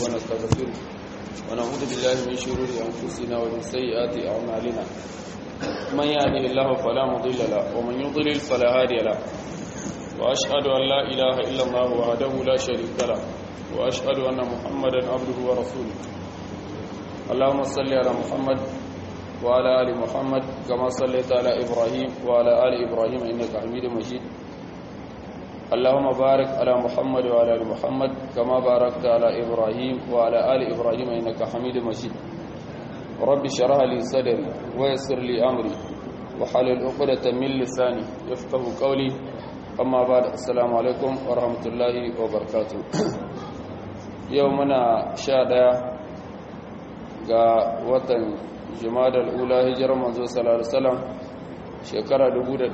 ونستغفره ونعوذ بالله من شرور أنفسنا ومن سيئات أعمالنا من يهده الله فلا مضل له ومن يضلل فلا هادي له وأشهد أن لا إله إلا الله وحده لا شريك له وأشهد أن محمدا عبده ورسوله اللهم صل على محمد وعلى آل محمد كما صليت على إبراهيم وعلى آل إبراهيم إنك حميد مجيد اللهم بارك على محمد وعلى آل محمد كما باركت على إبراهيم وعلى آل إبراهيم إنك حميد مجيد رب اشرح لي صدري ويسر لي أمري وحلل عقدة من لساني يفقه قولي أما بعد السلام عليكم ورحمة الله وبركاته يومنا شادا ga watan jimadar ula hijirar manzo sallallahu alaihi wasallam shekara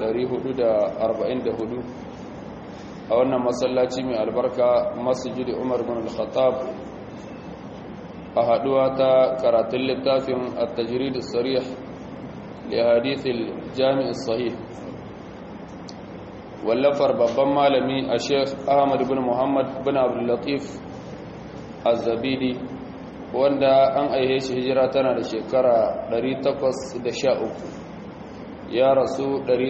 1444 a wannan masallaci mai albarka masjid Umar bin Al-Khattab a haduwa ta karatun littafin at-tajrid as-sarih li hadith al-jami' as-sahih wallafar babban malami a Sheikh Ahmad bin Muhammad bin Abdul Latif Az-Zabidi wanda an aihe shi hijira tana da shekara 813 ya rasu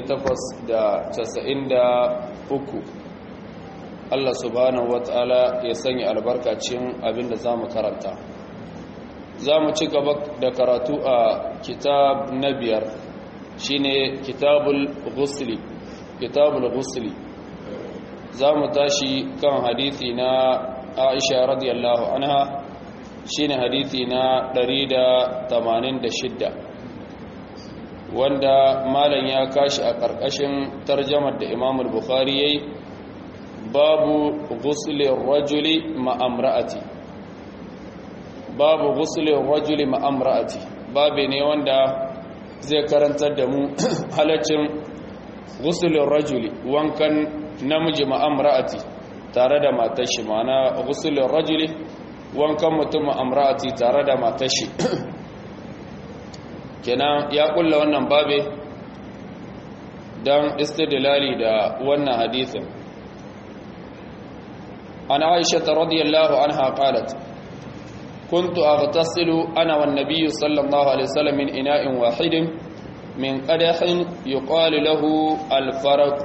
893 Allah subhanahu wata'ala ya sanya albarkacin abinda za mu karanta za mu ci gaba da karatu a kitab na biyar shine kitabul ghusli kitabul ghusli za mu tashi kan hadithi na aisha radiyallahu anha shine hadithi na 186 wanda malam ya kashi a ƙarƙashin tarjamar da imamul bukhari yayi babu ghuslin rajuli ma'amra'ati babu ghuslin rajuli ma'amra'ati babu ne wanda zai karantar da mu halaccin ghuslin rajuli wankan namiji ma'amra'ati tare da matashi ma'ana ghuslin rajuli wankan mutum ma'amra'ati tare da matashi kenan ya kulla wannan babe don istidlali da wannan hadithin عن عائشة رضي الله عنها قالت كنت أغتسل أنا والنبي صلى الله عليه وسلم من إناء واحد من قدح يقال له الفرق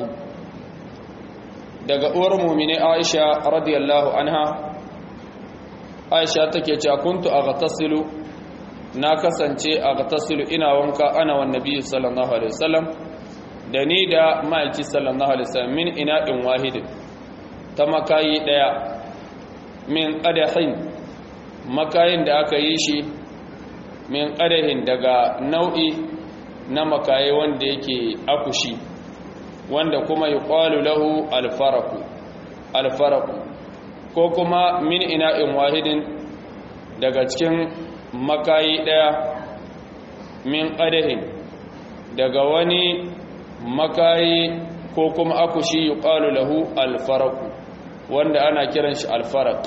daga uwar mumini Aisha radiyallahu anha Aisha take cewa kuntu aghtasilu na kasance aghtasilu ina wanka ana wan nabi sallallahu alaihi wasallam da ni da ma'aiki sallallahu alaihi wasallam min ina'in wahidin ta makayi ɗaya min ƙadahin makayin da aka yi shi min ƙadahin daga nau'i na makayi wanda yake akushi wanda kuma yi ƙwalu lahu alfaraku alfaraku ko kuma min ina'in wahidin daga cikin makayi ɗaya min ƙadahin daga wani makayi ko kuma akushi yi ƙwalu lahu alfaraku wanda ana kiran shi alfarak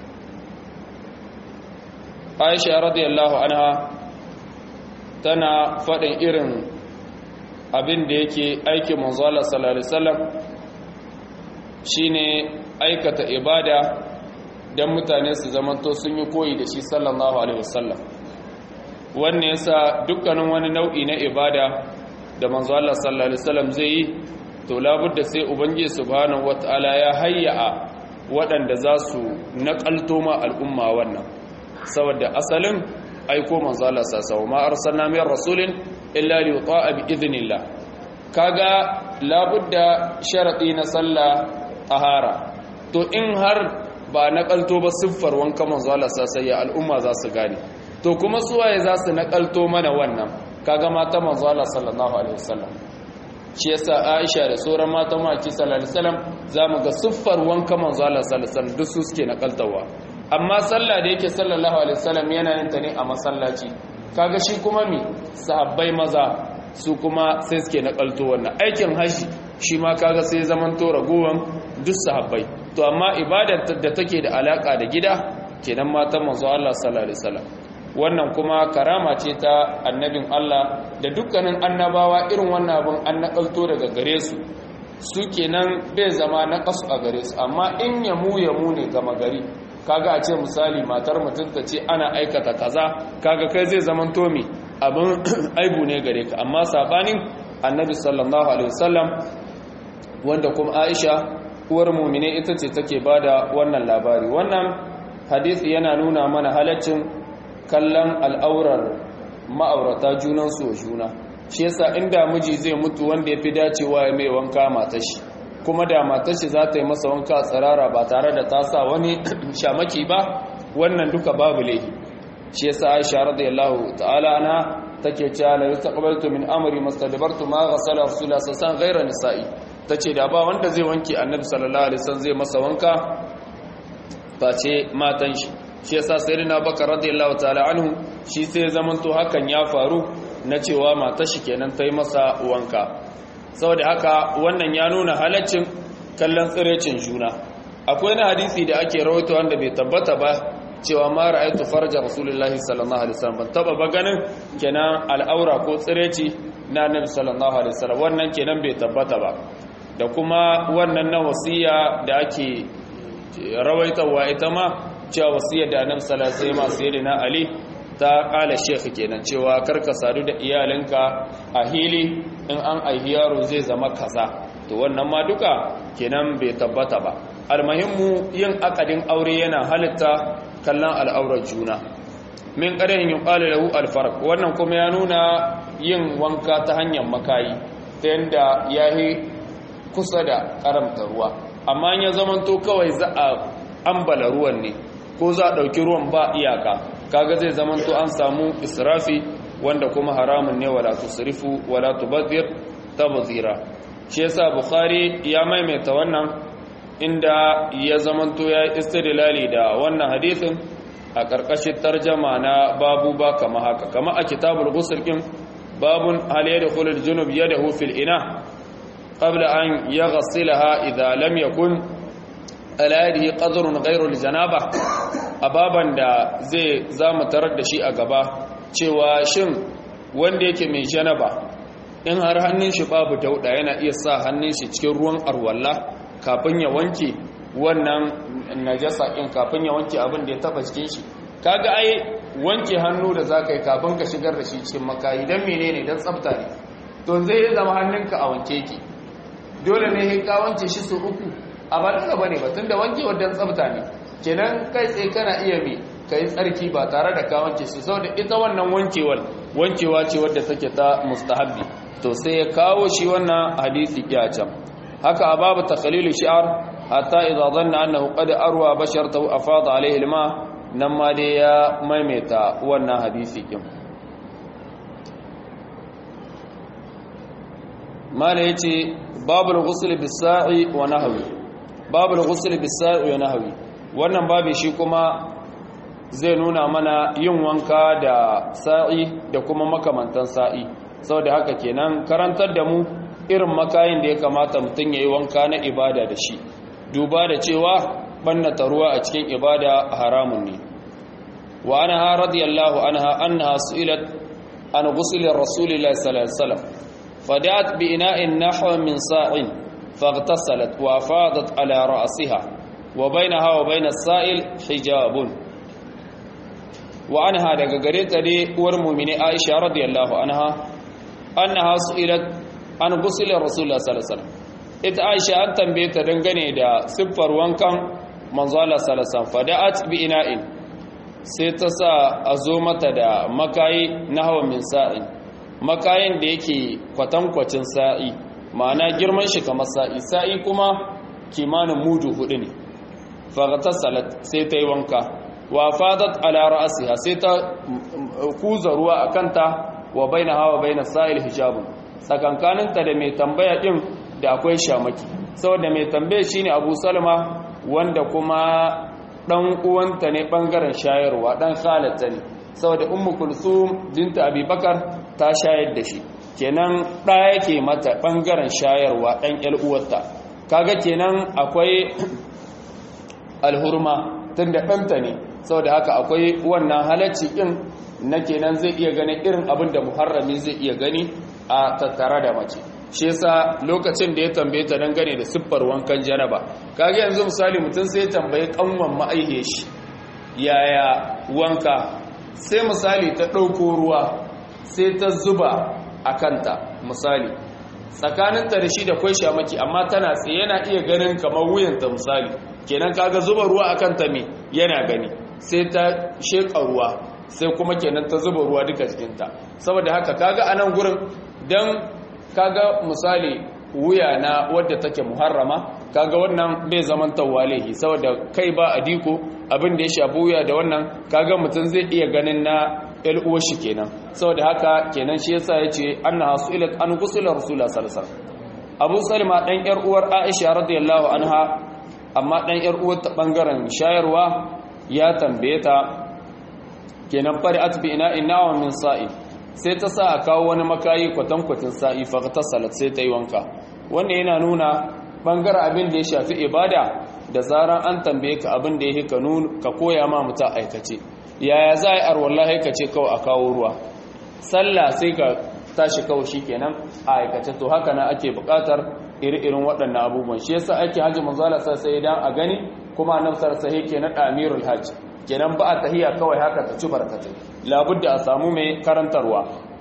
aisha radiyallahu anha tana faɗin irin abin da yake aiki manzala sallallahu alaihi wasallam shine aikata ibada dan mutane su zamanto sun yi koyi da shi sallallahu alaihi wasallam wannan yasa dukkanin wani nau'i na ibada da manzo Allah sallallahu alaihi wasallam zai yi to labudda sai ubangiji subhanahu wataala ya hayya waɗanda za su naƙalto ma al'umma wannan saboda asalin aiko manzo Allah sallallahu ma arsalna min rasulin illa li yuta'a bi idhnillah kaga labudda sharadi na sallah tahara to in har ba naƙalto ba siffar wanka manzo Allah sallallahu ya al'umma za su gane to kuma suwaye za su naƙalto mana wannan kaga mata manzo Allah sallallahu alaihi wasallam shi yasa Aisha da sauran matan maki sallallahu alaihi wasallam zamu ga siffar wanka manzo Allah sallallahu alaihi wasallam duk su suke nakaltawa amma sallah da yake sallallahu alaihi wasallam yana yin ta ne a masallaci kaga shi kuma mi sahabbai maza su kuma sai suke nakalto wannan aikin haji shi ma kaga sai zaman to ragowan duk sahabbai to amma ibadar da take da alaka da gida kenan matan manzo Allah sallallahu alaihi wasallam wannan kuma karama ce ta annabin Allah da dukkanin annabawa irin wannan abin an nakalto daga gare su su kenan bai zama na kasu a gare su amma in yamu yamu ne gama gari kaga a ce misali matar mutum ta ce ana aikata kaza kaga kai zai zaman tomi abin aibu ne gare ka amma sabanin annabi sallallahu alaihi wasallam wanda kuma aisha uwar mumine ita ce take bada wannan labari wannan hadisi yana nuna mana halaccin kallon al'aurar ma'aurata junansu wa juna shi yasa inda miji zai mutu wanda ya fi dacewa ya mai wanka matashi kuma da matashi za ta yi masa wanka tsirara ba tare da ta sa wani shamaki ba wannan duka babu laifi shi yasa aisha radiyallahu ta'ala ana take cewa la yastaqbaltu min amri mastadbartu ma ghasala rasulullah sallallahu alaihi wasallam nisa'i tace da ba wanda zai wanke annabi sallallahu alaihi wasallam zai masa wanka face matan shi shi yasa sayyidina bakar radiyallahu ta'ala anhu shi sai zamanto hakan ya faru na cewa matar shi kenan ta yi masa wanka saboda haka wannan ya nuna halaccin kallon tsirecin juna akwai na hadisi da ake rawaito wanda bai tabbata ba cewa ma ra'aytu farja rasulullahi sallallahu alaihi wasallam ban taba ba ganin kenan al'aura ko tsireci na annabi sallallahu alaihi wasallam wannan kenan bai tabbata ba da kuma wannan na wasiya da ake rawaitawa ita ma cewa wasiyar da annabi sallallahu alaihi wasallam sayyidina ali ta kala shekh kenan cewa karka sadu da iyalinka a hili in an aihi yaro zai zama kaza to wannan ma duka kenan bai tabbata ba almuhimmu yin akadin aure yana halitta kallon al'aurar juna min ƙarin yin ƙwale lahu alfarq wannan kuma ya nuna yin wanka ta hanyar makayi ta yadda ya yi kusa da ƙaramta ruwa amma ya zamanto kawai za a ambala ruwan ne ko za a ɗauki ruwan ba iyaka kaga zai zamanto an samu israfi wanda kuma haramun ne wala tusrifu wala tubadhir tabdhira shi yasa bukhari ya maimaita wannan inda ya zamanto ya istidlali da wannan hadisin a ƙarƙashin tarjama na babu ba kama haka kama a kitabul ghusl kin babun hal yadkhulu al-junub yadahu fil ina qabla an yaghsilaha idha lam yakun ala yadihi qadrun ghayru al-janaba ababan da zai zamu tarar da shi a gaba cewa shin wanda yake mai janaba in har hannun shi babu dauda yana iya sa hannun shi cikin ruwan arwalla kafin ya wanke wannan najasa in kafin ya wanke abin da ya taba cikin shi kaga ai wanke hannu da zaka yi kafin ka shigar da shi cikin makayi dan menene dan tsafta ne to zai zama hannunka a wanke ki dole ne ka wanke shi su uku a ba daga bane ba tunda wankewar dan tsafta ne kenan kai tsaye kana iya mi kai tsarki ba tare da ka wanke shi saboda ita wannan wankewar wankewa ce wadda take ta mustahabbi to sai ya kawo shi wannan hadisi ya can haka a babu takhalilu shi'ar hatta idza dhanna annahu qad arwa basharatahu afada alayhi alma nan ma dai ya maimaita wannan hadisi kin mala yace babul ghusl bis-sa'i wa nahwi babul ghusl bis-sa'i wa nahwi wannan babu shi kuma zai nuna mana yin wanka da sa'i da kuma makamantan sa'i saboda haka kenan karantar da mu irin makayin da ya kamata mutum ya yi wanka na ibada da shi duba da cewa ɓannata ruwa a cikin ibada haramun ne wa ana ha radiyallahu anha annaha su'ilat an ghusulir rasulillahi sallallahu alaihi wasallam fadat bi ina'in nahwa min sa'in faghtasalat wa afadat ala ra'siha wa bainaha wa bain as-sa'il hijabun wa anha daga gare ta dai uwar mu'mini Aisha radiyallahu anha annaha su'ilat an gusule rasulullah sallallahu alaihi wasallam ita aisha an tambaye ta dangane da siffar wankan manzo Allah sallallahu alaihi wasallam fada'at bi ina'in sai ta sa a zo mata da makayi na hawa min sa'in makayin da yake kwatankwacin sa'i ma'ana girman shi kamar sa'i sa'i kuma kimanin mudu hudu ne faghtasalat sai ta yi wanka wa fadat ala ra'siha sai ta kuza ruwa akanta wa bainaha wa bainas sa'il hijabun tsakankaninta da mai tambaya ɗin da akwai shamaki saboda mai tambaya shine abu salma wanda kuma ɗan uwanta ne ɓangaren shayarwa ɗan halatta ne saboda ummu kulsum binta abubakar ta shayar da shi kenan ɗaya yake mata ɓangaren shayarwa ɗan ƴar uwarta kaga kenan akwai alhurma tunda ɗanta ne saboda haka akwai wannan halacci ɗin na kenan zai iya ganin irin abin da muharrami zai iya gani a tattara da mace shi yasa lokacin da ya tambaye ta dangane da siffar wankan janaba kage yanzu misali mutum sai ya tambaye kanwan ma'aihe shi yaya wanka sai misali ta ɗauko ruwa sai ta zuba a kanta misali tsakaninta da shi da kwai shamaki amma tana tsaye yana iya ganin kamar wuyanta misali kenan kaga zuba ruwa a kanta me yana gani sai ta sheƙa ruwa sai kuma kenan ta zuba ruwa duka cikinta saboda haka kaga a nan gurin don kaga misali wuya na wadda take muharrama kaga wannan bai zaman tawalihi saboda kai ba a diko abin da ya shafi wuya da wannan kaga mutum zai iya ganin na uwar shi kenan saboda haka kenan shi yasa yace annaha su'ilat an ghusla rasulullah sallallahu alaihi wasallam Abu Salma dan yar uwar Aisha radiyallahu anha amma dan yar uwar ta bangaren shayarwa ya tambaye ta kenan fari'at bi ina'in nawa min sa'i sai ta sa a kawo wani makayi kwatankwacin sa'i fa ta salat sai ta yi wanka wannan yana nuna bangaren abin da ya shafi ibada da zaran an tambaye ka abin da ya ka ka koya ma mutum aikace yaya za a yi arwallahi ka ce kawai a kawo ruwa sallah sai ka tashi kawai shi kenan a aikace to haka na ake bukatar iri-irin waɗannan abubuwan shi yasa ake hajji manzala sai idan a gani kuma annabtar sahi ke na amirul hajji kenan ba a tahiya kawai haka ta ci barkatai labudda a samu mai karantarwa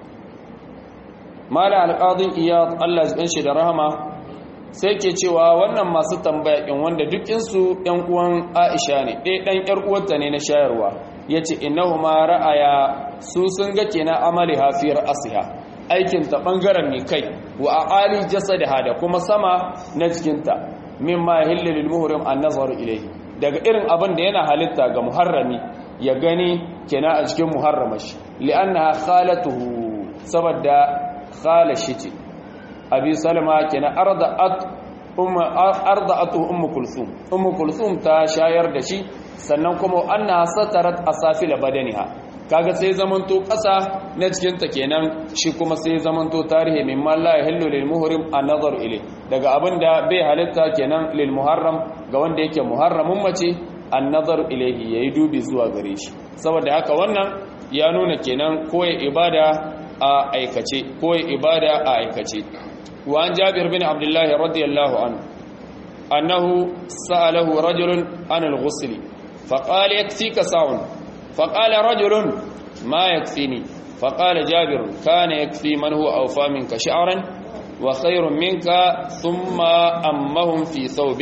mala alƙadin iyad allah ya shi da rahama sai ke cewa wannan masu tambaya in wanda dukinsu ‘yan uwan aisha ne ɗaya ɗan ‘yar uwarta ne na shayarwa ya ce innahu ma ra'aya su sun ga kenan amali hafiyar asiha aikin ta ɓangaren ne kai wa a ali jasadaha da kuma sama na jikinta min ma hillilil muhrim an nazaru ilaihi daga irin abin da yana halitta ga muharrami ya gani kenan a cikin muharramashi li'annaha khalatuhu saboda khalashi ce abi salama kenan arda'at umma arda'atu ummu kulthum ummu kulthum ta shayar da shi sannan kuma anna satarat asafil badaniha kaga sai zamanto ƙasa na cikin ta kenan shi kuma sai zamanto tarihi mimma la yahillu lil muhrim an-nazar ilay daga abinda bai halitta kenan lil muharram ga wanda yake muharramun mace an-nazar ilayhi yayi dubi zuwa gare shi saboda haka wannan ya nuna kenan koyi ibada a aikace koyi ibada a aikace وعن جابر بن عبد الله رضي الله عنه أنه سأله رجل عن الغسل فقال يكفيك ساع فقال رجل ما يكفيني فقال جابر كان يكفي من هو أوفى منك شعرا وخير منك ثم أمهم في ثوب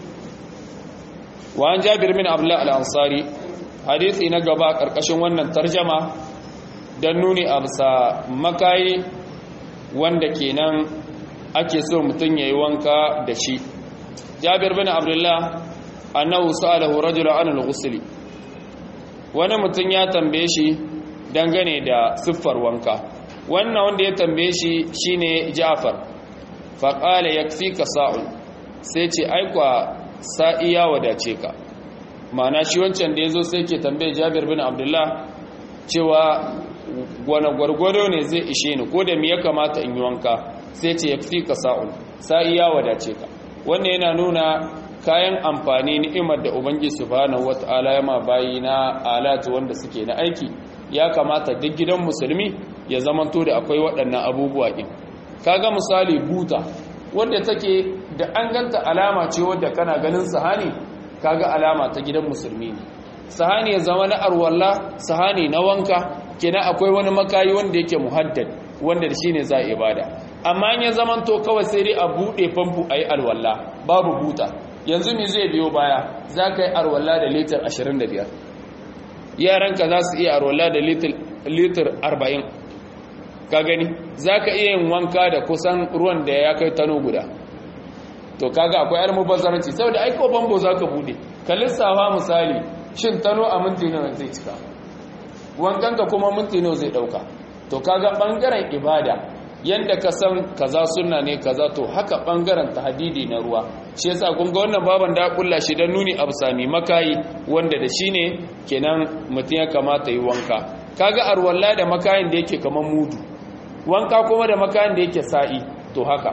وعن جابر بن عبد الله الأنصاري حديثي نقبا كركشن ونن ترجمة دنوني أبسا مكاي wanda kenan ake so mutum ya yi wanka da shi jabir bin abdullah annahu sa'alahu rajulun an al-ghusl wani mutum ya tambaye shi dangane da siffar wanka wannan wanda ya tambaye shi shine Ja'far fa qala yakfika sa'un sai ce aikwa sa'i ya wadace ka ma'ana shi wancan da yazo sai ke tambaye Jabir bin Abdullah cewa gwana gwargwado ne zai ishe ni ko da me ya kamata in yi wanka sai ce yakfika sa'un sa'i ya wadace ka wannan yana nuna kayan amfani ni'imar da ubangiji subhanahu wata'ala ya ma bayi na alatu wanda suke na aiki ya kamata duk gidan musulmi ya zamanto da akwai waɗannan abubuwa ɗin kaga misali buta wanda take da an ganta alama ce wadda kana ganin sahani kaga alama ta gidan musulmi ne sahani ya zama na arwalla sahani na wanka kina akwai wani makayi wanda yake muhaddad wanda da shine za a ibada amma in ya zamanto kawai sai dai a buɗe famfo a yi alwalla babu buta yanzu me zai biyo baya za ka yi arwalla da litar 25 yaranka za su iya arwalla da litar 40 ka gani za ka iya yin wanka da kusan ruwan da ya kai tano guda to kaga akwai yar mubazzaranci saboda aiko bambo za ka bude ka lissafa misali shin tano a minti nawa zai cika wankanka kuma minti nawa zai dauka to kaga bangaren ibada yanda ka san kaza sunna ne kaza to haka bangaren tahdidi na ruwa shi yasa kun ga wannan baban da kulla shi dan nuni absami makayi wanda da shine kenan mutun ya kamata yi wanka kaga arwalla da makayin da yake kaman mudu wanka kuma da makayin da yake sa'i to haka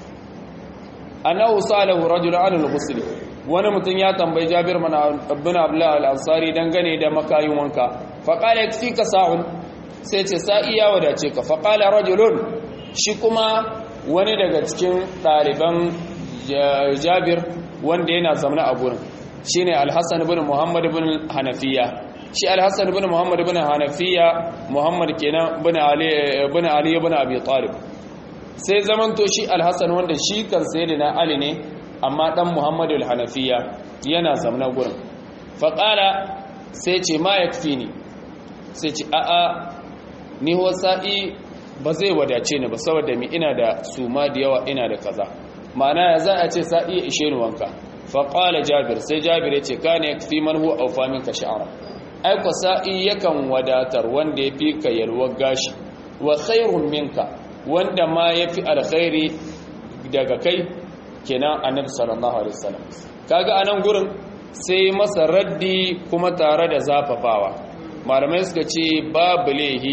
annahu salahu rajul an al-ghusl wani mutun ya tambayi Jabir ibn Abdullah al-Ansari dangane da makayin wanka fa qala yakfika sa'un sai ce sa'i ya wadace ka fa qala rajulun shi kuma wani daga cikin ɗaliban jabir wanda yana zamana a gurin shine al-Hasan ibn Muhammad ibn Hanafiya shi al-Hasan ibn Muhammad ibn Hanafiya Muhammad kenan ibn Ali ibn Ali ibn Abi Talib sai zamanto shi al-Hasan wanda shi kan sayyidina Ali ne amma dan Muhammad al-Hanafiya yana zamna gurin faqala sai ce ma yakfini sai ce a'a ni wasa'i ba zai wadace ni ba saboda mi ina da suma da yawa ina da kaza ma'ana ya za a ce sa'i ya ishe ni wanka faƙala jabir sai jabir ya ce ka ne fi man huwa aufa minka sha'ara aiko sa'i yakan wadatar wanda ya fi ka yalwar gashi wa khairun minka wanda ma ya fi alkhairi daga kai kenan annabi sallallahu alaihi wasallam kaga anan gurin sai masa raddi kuma tare da zafafawa malamai suka ce babu lehi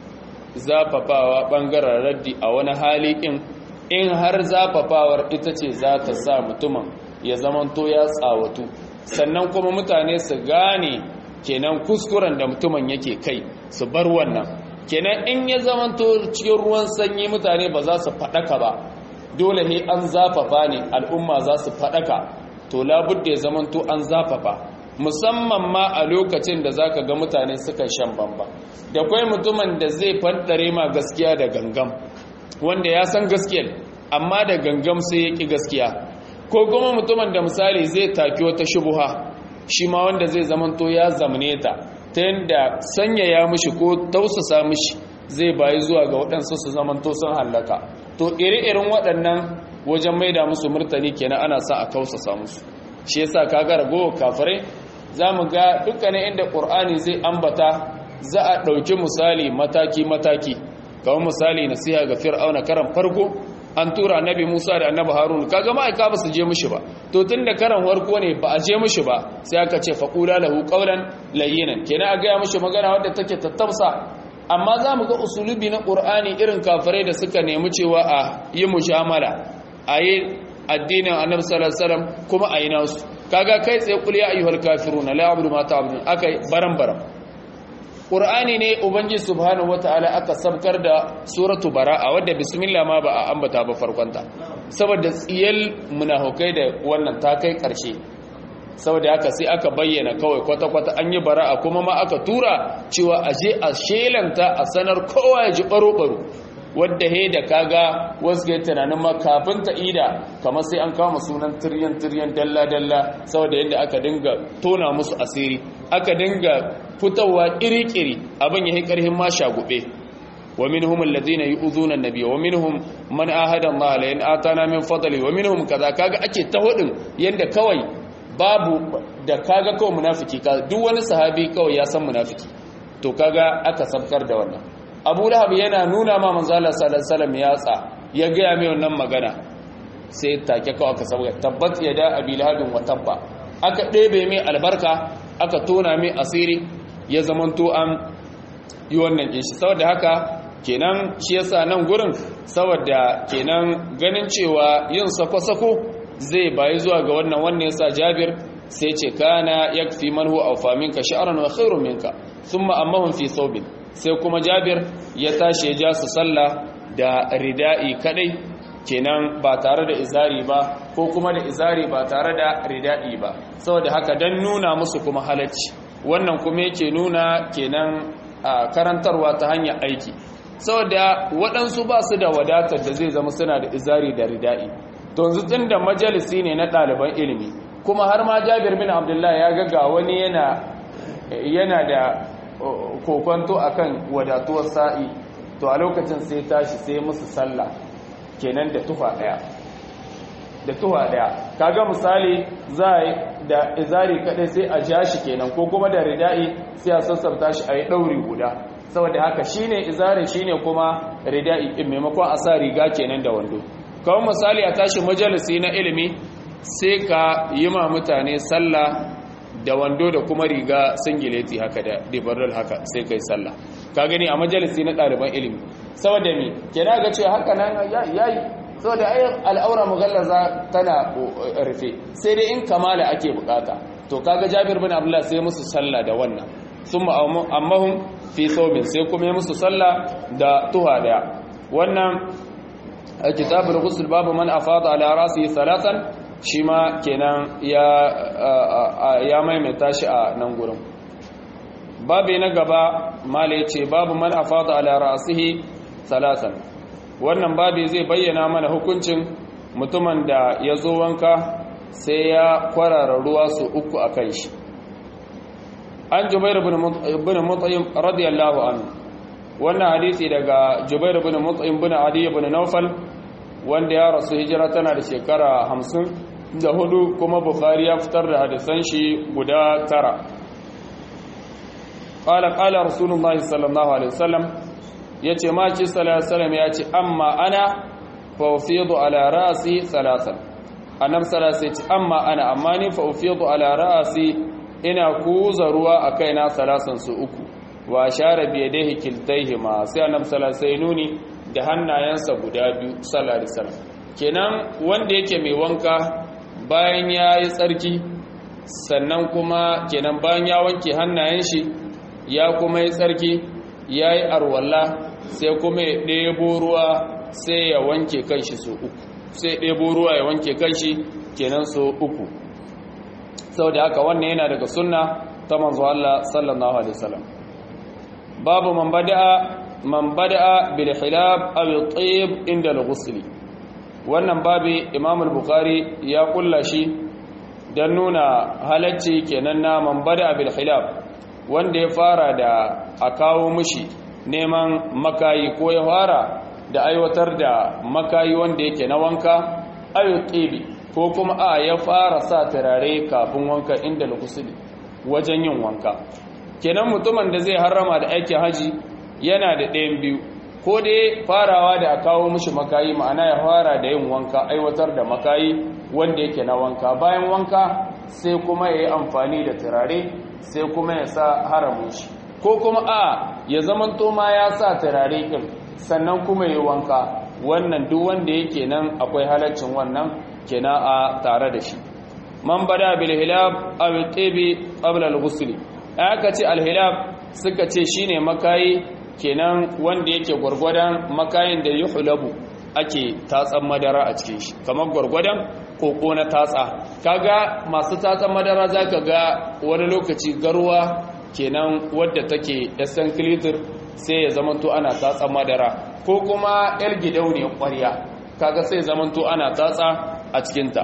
zafafawa bangaren raddi a wani hali in in har zafafawar ita ce za ta sa mutumin ya zamanto ya tsawatu sannan kuma mutane su gane kenan kuskuren da mutumin yake kai su bar wannan kenan in ya zamanto cikin ruwan sanyi mutane ba za su faɗaka ba dole ne an zafafa ne al'umma za su faɗaka to labudda ya zamanto an zafafa musamman ma a lokacin da zaka ga mutane suka shan bamba da kwai mutumin da zai faddare ma gaskiya da gangam wanda ya san gaskiyar amma da gangam sai ya ƙi gaskiya ko kuma mutumin da misali zai taki wata shubuha shi ma wanda zai zamanto ya zamne ta ta yadda sanyaya mishi ko tausasa mishi zai bayi zuwa ga waɗansu su zamanto sun hallaka to iri-irin waɗannan wajen maida musu murtani kenan ana sa a kausasa musu shi yasa kaga ragowar kafirai za mu ga dukkanin inda ƙur'ani zai ambata za a ɗauki misali mataki-mataki kawai misali nasiha ga fir'auna karan farko an tura annabi musa da annabi harun kaga ma'aika ba su je mishi ba to tun da karan farko ne ba a je mishi ba sai aka ce faƙula lahu ƙaunan layyinan kenan a gaya mishi magana wadda take tattausa amma za mu ga usulubi na ƙur'ani irin kafirai da suka nemi cewa a yi mujamala a yi addinin annabi sallallahu alaihi wasallam kuma a yi nasu kaga kai tsaye kul ya ayyuhal kafiruna la a'budu ma ta'budun akai baran baran qur'ani ne ubangiji subhanahu wataala aka sabkar da suratu bara'a wadda bismillah ma ba a ambata ba farkonta saboda tsiyal munafikai da wannan ta kai karshe saboda haka sai aka bayyana kawai kwata kwata an yi bara'a kuma ma aka tura cewa aje a shelanta a sanar kowa ya ji baro baro wadda he da kaga wasu ga tunanin ma kafin ta ida kamar sai an kama sunan tiryan tiryan dalla dalla saboda yadda aka dinga tona musu asiri aka dinga fitowa kiri-kiri abin yayi karhin ma shagube wa minhum alladhina yu'dhuna an-nabiy wa minhum man ahada Allah la in atana min fadli wa minhum kaza kaga ake ta hudin yanda kawai babu da kaga kawai munafiki ka duk wani sahabi kawai ya san munafiki to kaga aka sabkar da wannan abu lahab yana nuna ma manzala sallallahu ya tsa ya gaya mai wannan magana sai take kawai aka saboda tabbat ya da abi lahabin wa tabba aka ɗebe mai albarka aka tona mai asiri ya zamanto an yi wannan kishi saboda haka kenan shi yasa nan gurin saboda kenan ganin cewa yin sako-sako zai bayi zuwa ga wannan wannan yasa jabir sai ce kana yakfi man huwa awfa minka sha'ran wa khairun minka thumma ammahum fi thawbin sai kuma jabir ya tashi ya ja su sallah da rida'i kadai kenan ba tare da izari ba ko kuma da izari ba tare da rida'i ba saboda haka dan nuna musu kuma halacci wannan kuma yake nuna kenan a karantarwa ta hanyar aiki saboda waɗansu ba su da wadatar da zai zama suna da izari da rida'i to yanzu tun da majalisi ne na ɗaliban ilimi kuma har ma jabir bin abdullahi ya ga wani yana yana da kokonto akan wadatuwar sa'i to a lokacin sai tashi sai musu sallah kenan da tufa daya da tufa daya kaga misali za da izari kadai sai a ja shi kenan ko kuma da rida'i sai a sassafta shi a yi dauri guda saboda haka shine izari shine kuma rida'i din maimakon a sa riga kenan da wando kawai misali a tashi majalisi na ilimi sai ka yi ma mutane sallah da wando da kuma riga singileti haka da dibaral haka sai kai sallah ka gani a majalisi na ɗaliban ilimi saboda mi kina ga cewa haka nan yayi saboda ayyar al'aura mughallaza tana rufe sai dai in kamala ake bukata to kaga Jabir bin Abdullah sai musu sallah da wannan summa ammahum fi thawbin sai kuma musu sallah da tuha daya wannan kitabul ghusl babu man afada ala rasi thalathan shi ma kenan ya ya maimaita shi a nan gurin babu na gaba mala ce babu man afada ala ra'sihi salatan wannan babu zai bayyana mana hukuncin mutumin da ya zo wanka sai ya kwarara ruwa su uku a kan shi an jubair bin mut'im radiyallahu anhu wannan hadisi daga jubair bin mut'im bin adi bin nawfal wanda ya rasu hijira tana da shekara hamsin da hudu kuma bukhari ya fitar da hadisan shi guda tara qala qala rasulullahi sallallahu alaihi wasallam yace ma ci sallallahu alaihi wasallam yace amma ana fa ufidu ala ra'si thalathan annab sallallahu alaihi wasallam amma ana amma ni fa ufidu ala ra'si ina kuza ruwa a kaina salasan su uku wa share bi yadayhi kiltayhima sai annab sallallahu alaihi nuni da hannayensa guda biyu sallallahu alaihi wasallam kenan wanda yake mai wanka bayan yayi tsarki sannan kuma kenan bayan ya wanke hannayen shi ya kuma yi tsarki yayi arwalla sai kuma ya ɗebo ruwa sai ya wanke kanshi su uku sai ɗebo ruwa ya wanke kanshi kenan su uku sau da haka wannan yana daga sunna ta manzo Allah sallallahu alaihi wasallam babu man bada'a man bada'a bil hilab aw at-tayyib inda al-ghusl wannan babi Imam al-Bukhari ya kulla shi dan nuna halacci kenan na man bada'a bil hilab wanda ya fara da a kawo mishi neman makayi ko ya fara da aiwatar da makayi wanda yake na wanka ayu tsibi ko kuma a ya fara sa turare kafin wanka inda lukusuli wajen yin wanka kenan mutumin da zai harrama da aikin haji yana da ɗayan biyu ko dai farawa da a kawo mishi makayi ma'ana ya fara da yin wanka aiwatar da makayi wanda yake na wanka bayan wanka sai kuma ya yi amfani da turare sai kuma ya sa haramun shi ko kuma a ya zamanto ma ya sa turare ɗin sannan kuma yi wanka wannan duk wanda yake nan akwai halaccin wannan kena a tare da shi man bada bil hilab aw tibi qabla al ghusl aka ce al hilab suka ce shine makayi kenan wanda yake gurgurdan makayin da yuhlabu ake tatsan madara a cikin shi kamar gurgurdan koko na tatsa kaga masu tatsan madara zaka ga wani lokaci garwa kenan wadda take yasan kilitir sai ya zamanto ana tatsa madara ko kuma yar gidauniyar ƙwarya kaga sai zamanto ana tatsa a cikinta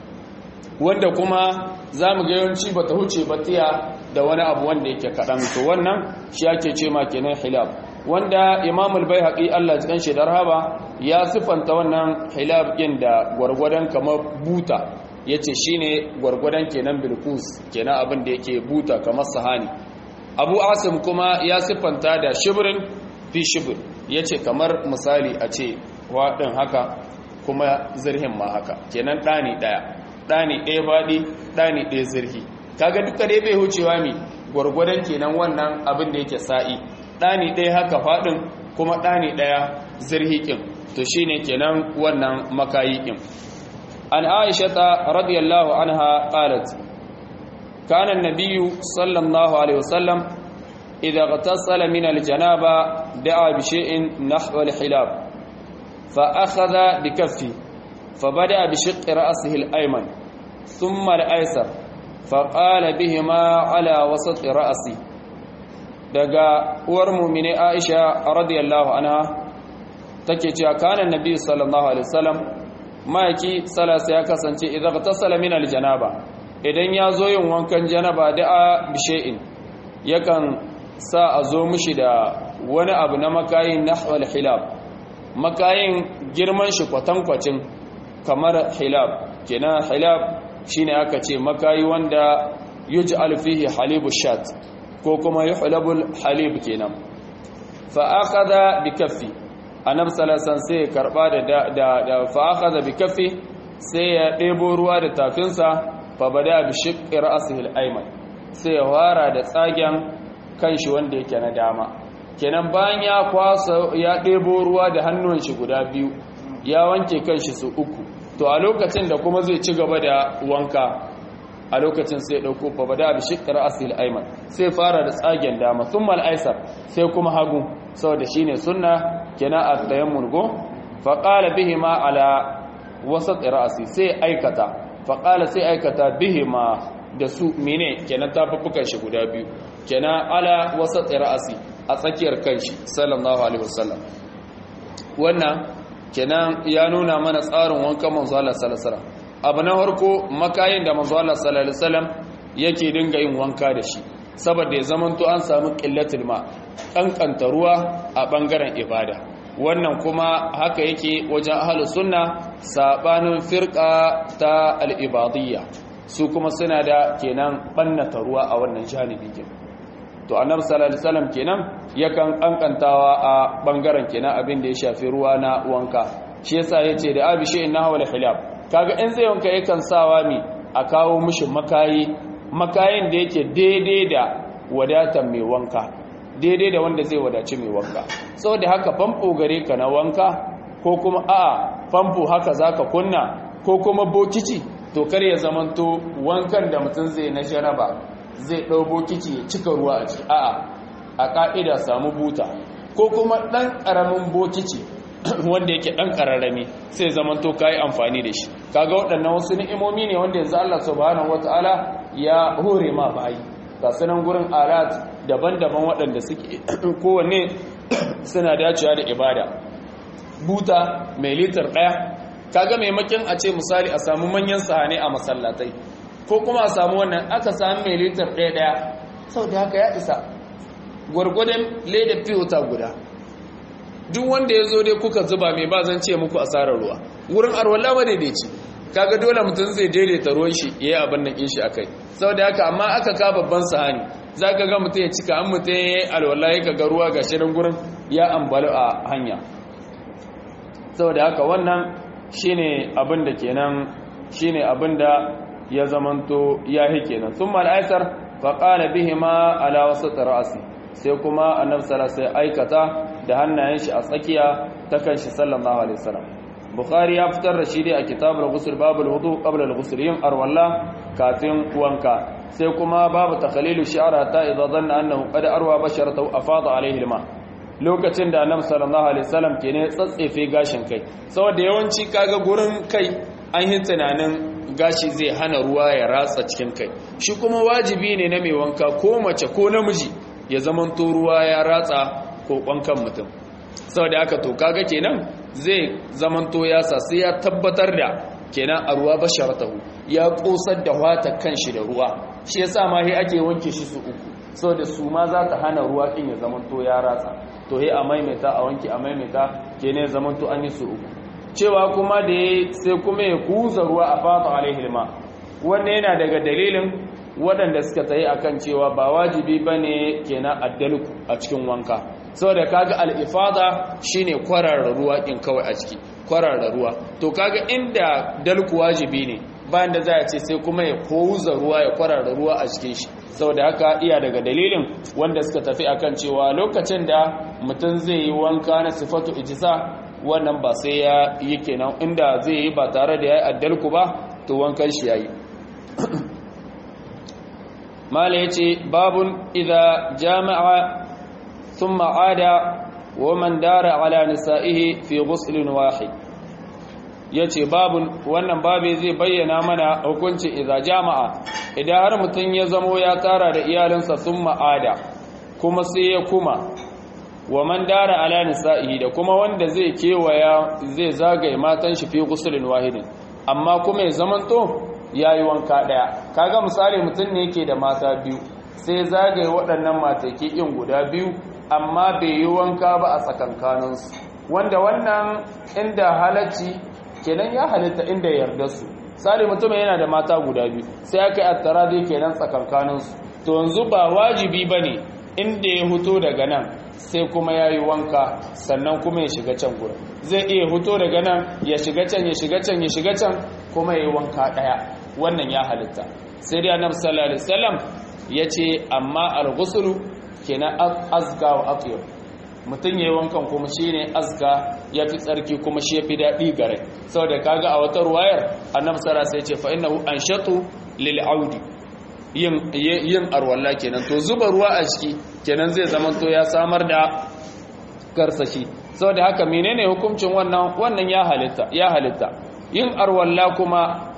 wanda kuma za mu ga yawanci ba ta huce batiya da wani abu wanda yake kaɗan to wannan shi ake ce ma kenan hilab wanda imamul bai haƙi allah cikin shi haba ya siffanta wannan hilab ɗin da gwargwadon kamar buta ya ce shi ne gwargwadon kenan bilkus kenan abin da yake buta kamar sahani abu asim kuma ya siffanta da shibirin fi shibir ya ce kamar misali a ce waɗin haka kuma zirhin ma haka kenan ɗani ɗaya ɗani ɗaya baɗi ɗani ɗaya zirhi kaga duka dai bai hucewa mi gwargwadon kenan wannan abin da yake sa'i ɗani ɗaya haka faɗin kuma ɗani ɗaya zirhi ƙin to shine kenan wannan makayi ƙin an aisha ta radiyallahu anha qalat كان النبي صلى الله عليه وسلم إذا اغتسل من الجنابة دعا بشيء نحو الحلاب فأخذ بكفه فبدأ بشق رأسه الأيمن ثم الأيسر فقال بهما على وسط رأسي daga uwar mumine Aisha radiyallahu anha take cewa kana annabi sallallahu alaihi wasallam maiki salasa ya kasance idan tasala min aljanaba idan ya zo yin wankan janaba da'a bishe'in yakan sa a zo mishi da wani abu na makayin nahwal hilab makayin girman shi kwatankwacin kamar hilab kenan hilab shine aka ce makayi wanda yuj'al fihi halibu shat ko kuma yuhlabul halib kenan fa akhadha bi kaffi annabi sallallahu sai karba da da fa akhadha bi kaffi sai ya debo ruwa da tafinsa fa bada bi shiqqi ra'sihi al-ayman sai ya fara da tsagen kanshi wanda yake na dama kenan bayan ya kwasa ya debo ruwa da hannun shi guda biyu ya wanke kanshi su uku to a lokacin da kuma zai ci gaba da wanka a lokacin sai dauko fa bada bi shiqqi ra'sihi al-ayman sai fara da tsagen dama thumma al-aysar sai kuma hagu saboda shine sunna kenan at-tayammul go fa qala bihima ala wasat ra'si sai aikata faƙala sai aikata bihima da su mene kenan tafafukan shi guda biyu kenan ala wasa tsira'asi a tsakiyar kanshi sallallahu alaihi wasallam wannan kenan ya nuna mana tsarin wankan manzo Allah sallallahu alaihi wasallam abu na farko makayin da manzo Allah sallallahu alaihi wasallam yake dinga yin wanka da shi saboda ya zamanto an samu qillatul ma kankanta ruwa a bangaren ibada wannan kuma haka yake wajen ahlus sunna sabanin firqa ta al-ibadiyya su kuma suna da kenan bannata ruwa a wannan janibi kenan to annabi sallallahu alaihi wasallam kenan yakan kankantawa a bangaren kenan abin da ya shafi ruwa na wanka shi yasa yace da abi shi inna hawala hilab kaga in zai wanka yakan sawa mi a kawo mishi makayi makayin da yake daidai da wadatar mai wanka daidai da wanda zai wadaci mai wanka saboda haka famfo gare ka na wanka ko kuma a'a famfo haka zaka kunna ko kuma bokiti to kar ya zamanto wankan da mutum zai na jaraba zai ɗau bokiti ya cika ruwa a ciki a'a a ƙa'ida samu buta ko kuma ɗan ƙaramin bokiti wanda yake ɗan ƙararrami sai zamanto ka yi amfani da shi kaga waɗannan wasu ni'imomi ne wanda yanzu Allah subhanahu wata'ala ya hore ma bayi ga sunan gurin alat daban-daban waɗanda suke kowanne suna dacewa da ibada buta mai litar ɗaya kaga maimakon a ce misali a samu manyan sahane a masallatai ko kuma a samu wannan aka sami mai litar ɗaya ɗaya sau da haka ya isa gwargwadon leda fiyota guda duk wanda ya zo dai kuka zuba mai ba zan ce muku asarar ruwa wurin arwallah ba daidaici kaga dole mutum zai daidaita ruwan shi ya yi abin nan shi akai sau da haka amma aka ka babban sahani za ka ga mutum ya cika an mutum ya yi alwallah ya ga ruwa ga shirin gurin ya ambalu a hanya sau da haka wannan shine abin da kenan shine abin da ya zamanto ya hi kenan sun mal'aisar faƙala bihi ma ala wasu ra'asi sai kuma annabi sallallahu sai aikata da hannayen shi a tsakiya ta kan shi sallallahu alaihi wasallam bukhari ya fitar da shi dai a kitabul ghusl babul wudu qabla al-ghusl yin arwalla kafin wanka sai kuma babu takhlilu shi'ara ta idza dhanna annahu qad arwa basharatahu afada alaihi al-ma lokacin da annabi sallallahu alaihi wasallam ke ne tsatsefe gashin kai saboda yawanci kaga gurin kai an yi tunanin gashi zai hana ruwa ya ratsa cikin kai shi kuma wajibi ne na mai wanka ko mace ko namiji ya zamanto ruwa ya ratsa ko kwankan mutum saboda haka to kaga kenan zai zamanto ya sa sai ya tabbatar da kenan a ruwa basharatahu ya kosar da wata kanshi da ruwa shi yasa ma sai ake wanke shi su uku saboda su ma za ta hana ruwa kin ya zamanto ya ratsa to he a maimaita a wanke a maimaita kenan ya zamanto an yi su uku cewa kuma da ya sai kuma ya kuza ruwa a fata alaihilma wannan yana daga dalilin waɗanda suka tsaye akan cewa ba wajibi ba ne kenan addalku a cikin wanka saboda kaga al'ifada shine kwararra ruwa in kawai a ciki kwararra ruwa to kaga inda dalku wajibi ne bayan da za a ce sai kuma ya kuza ruwa ya kwararra ruwa a cikin shi saboda haka iya daga dalilin wanda suka tafi akan cewa lokacin da mutum zai yi wanka na sifatu ijisa wannan ba sai ya yi kenan inda zai yi ba tare da ya yi addalku ba to wankan shi ya yi mala ya ce babun idha jama'a sun ma'ada wa man dara ala nisa'ihi fi ghuslin wahid ya ce babun wannan babe zai bayyana mana hukuncin idha jama'a idan har mutum ya zamo ya tara da iyalinsa sun ma'ada kuma sai ya kuma wa man dara ala nisa'ihi da kuma wanda zai kewaya zai zagaye matan shi fi gusulin wahidin amma kuma ya zamanto yayi wanka daya kaga misali mutum ne yake da mata biyu sai zagaye waɗannan mataki in guda biyu amma bai yi wanka ba a tsakankanin su wanda wannan inda halacci kenan ya halitta inda yarda su sali mutum yana da mata guda biyu sai aka yi attara dai kenan tsakankanin su to yanzu ba wajibi bane inda ya huto daga nan sai kuma ya yi wanka sannan kuma ya shiga can gurin zai iya huto daga nan ya shiga can ya shiga can ya shiga can kuma ya yi wanka ɗaya wannan ya halitta sai dai annabi sallallahu alaihi wasallam ya ce amma al-ghuslu kenan azga wa atyab mutum yayi wankan kuma shine azga yafi tsarki kuma shi yafi daɗi gare saboda kaga a wata ruwayar annabi sallallahu alaihi wasallam ya ce fa innahu anshatu lil audi yin arwalla kenan to zuba ruwa a ciki kenan zai zama to ya samar da karsashi saboda haka menene hukuncin wannan wannan ya halitta ya halitta yin arwalla kuma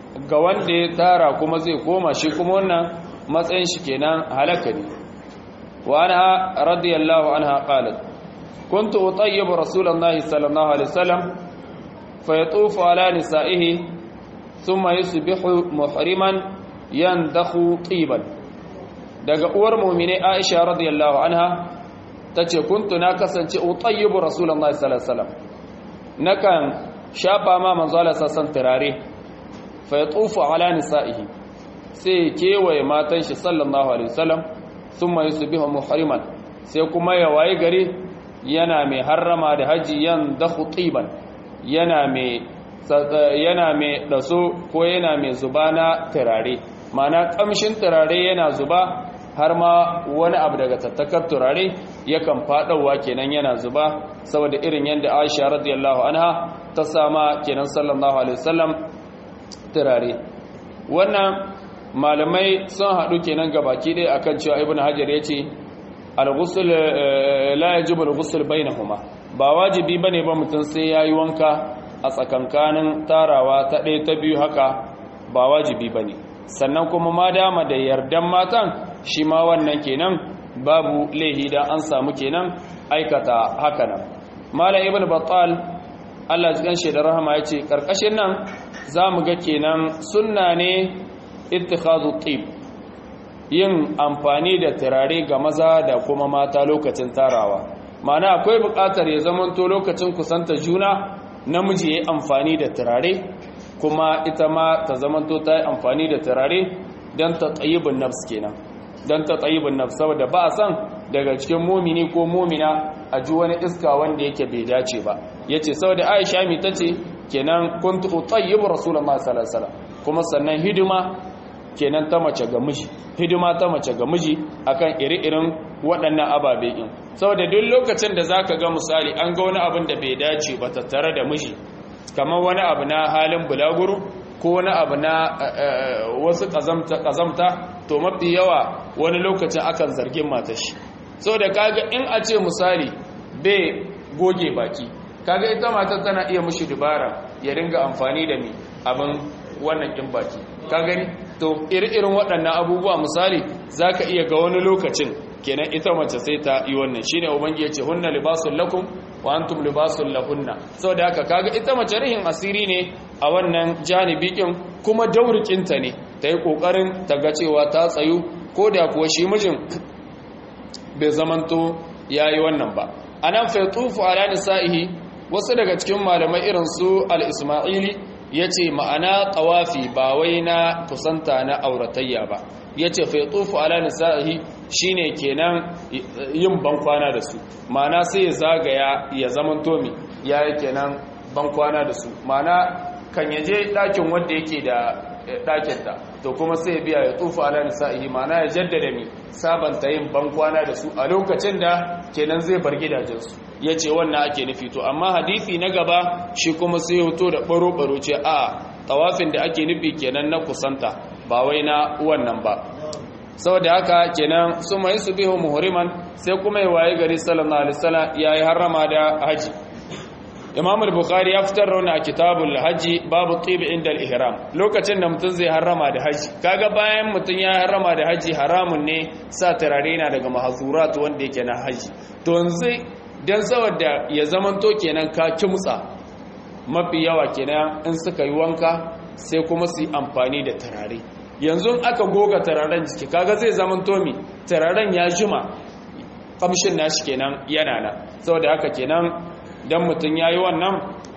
ga wanda ya tara kuma zai koma shi kuma wannan matsayin shi kenan halaka ne wa anha radiyallahu anha qalat kuntu utayyibu rasulullahi sallallahu alaihi wasallam fa yatufu ala nisaihi thumma yusbihu muhriman yandakhu tiban daga uwar mu'mine Aisha radiyallahu anha tace kuntu na kasance utayyibu rasulullahi sallallahu alaihi wasallam nakan shafa ma manzo Allah sassan turare fa yatufu ala nisaihi sai kewaye matan shi sallallahu alaihi wasallam thumma yusbihu muhriman sai kuma ya waye gari yana mai harrama da haji yan dakhu tiban yana mai yana mai daso ko yana mai zuba na turare mana kamshin turare yana zuba har ma wani abu daga tattakar turare yakan fadawa kenan yana zuba saboda irin yadda Aisha radiyallahu anha ta sama kenan sallallahu alaihi wasallam turare wannan malamai sun haɗu kenan gabaki ɗaya akan cewa ibnu hajar yace al-ghusl la yajibu al-ghusl bainahuma ba wajibi bane ba mutum sai yayi wanka a tsakankanin tarawa ta ɗaya ta biyu haka ba wajibi bane sannan kuma ma dama da yardan matan shi ma wannan kenan babu laihi da an samu kenan aikata haka nan malam ibnu battal Allah ji ganshi da rahama yace karkashin nan zamu ga kenan sunna ne ittikhadhu tib yin amfani da turare ga maza da kuma mata lokacin tarawa mana akwai buƙatar ya zamanto lokacin kusanta juna namiji ya yi amfani da turare kuma ita ma ta zamanto ta yi amfani da turare don ta tsayibin nafs kenan don ta tsayibin nafs saboda ba a san daga cikin mumini ko mumina a ji wani iska wanda yake bai dace ba ya ce saboda aisha mi ta ce kenan kun tuɓu tsayibu rasulullah sallallahu alaihi kuma sannan hidima kenan ta mace ga miji hidima ta mace ga miji akan iri-irin waɗannan ababe in saboda duk lokacin da zaka ga misali an ga wani abin da bai dace ba tattare da miji kamar wani abu na halin bulaguro ko wani abu na wasu kazamta to mafi yawa wani lokacin akan zargin matashi saboda kaga in a ce misali bai goge baki kaga ita matar tana iya mushi dubara ya ringa amfani da mi abin wannan kin baki ka gani to iri-irin waɗannan abubuwa misali zaka iya ga wani lokacin kenan ita mace sai ta yi wannan shine ubangi yace hunna libasul lakum wa antum libasul lahunna saboda haka kaga ita mace rihin asiri ne a wannan janibi kin kuma daurikinta ne ta yi kokarin ta ga cewa ta tsayu ko da kuwa shi mijin bai zamanto yayi wannan ba anan fa tufu ala nisaihi wasu daga cikin malamai irin su al-isma'ili yace ma'ana tawafi ba wai na kusanta na auratayya ba yace fa tufu ala nisaihi shine kenan yin bankwana da su ma'ana sai ya zagaya ya zamanto mi yayi kenan bankwana da su ma'ana kan yaje dakin wanda yake da dakinta to kuma sai ya biya ya tufu ala nisa'ihi ma'ana ya jaddada mi sabanta yin bankwana da su a lokacin da kenan zai bar gidajensu ya ce wannan ake nufi to amma hadisi na gaba shi kuma sai ya hoto da baro-baro ce a tawafin da ake nufi kenan na kusanta ba wai na wannan ba saboda haka kenan su mai su bihu muhriman sai kuma ya waye gari sallallahu alaihi wasallam yayi harrama da haji Imam al-Bukhari ya fitar rauna a kitabul haji babu tibi inda al-ihram lokacin da mutum zai harrama da haji kaga bayan mutum ya harrama da haji haramun ne sa turare na daga mahzurat wanda yake na haji to yanzu dan saboda ya zamanto kenan ka kimtsa mafi yawa kenan in suka yi wanka sai kuma su yi amfani da turare yanzu aka goga turaren jiki kaga zai zamanto mi turaren ya jima kamshin nashi kenan yana nan saboda haka kenan dan mutum ya yi wannan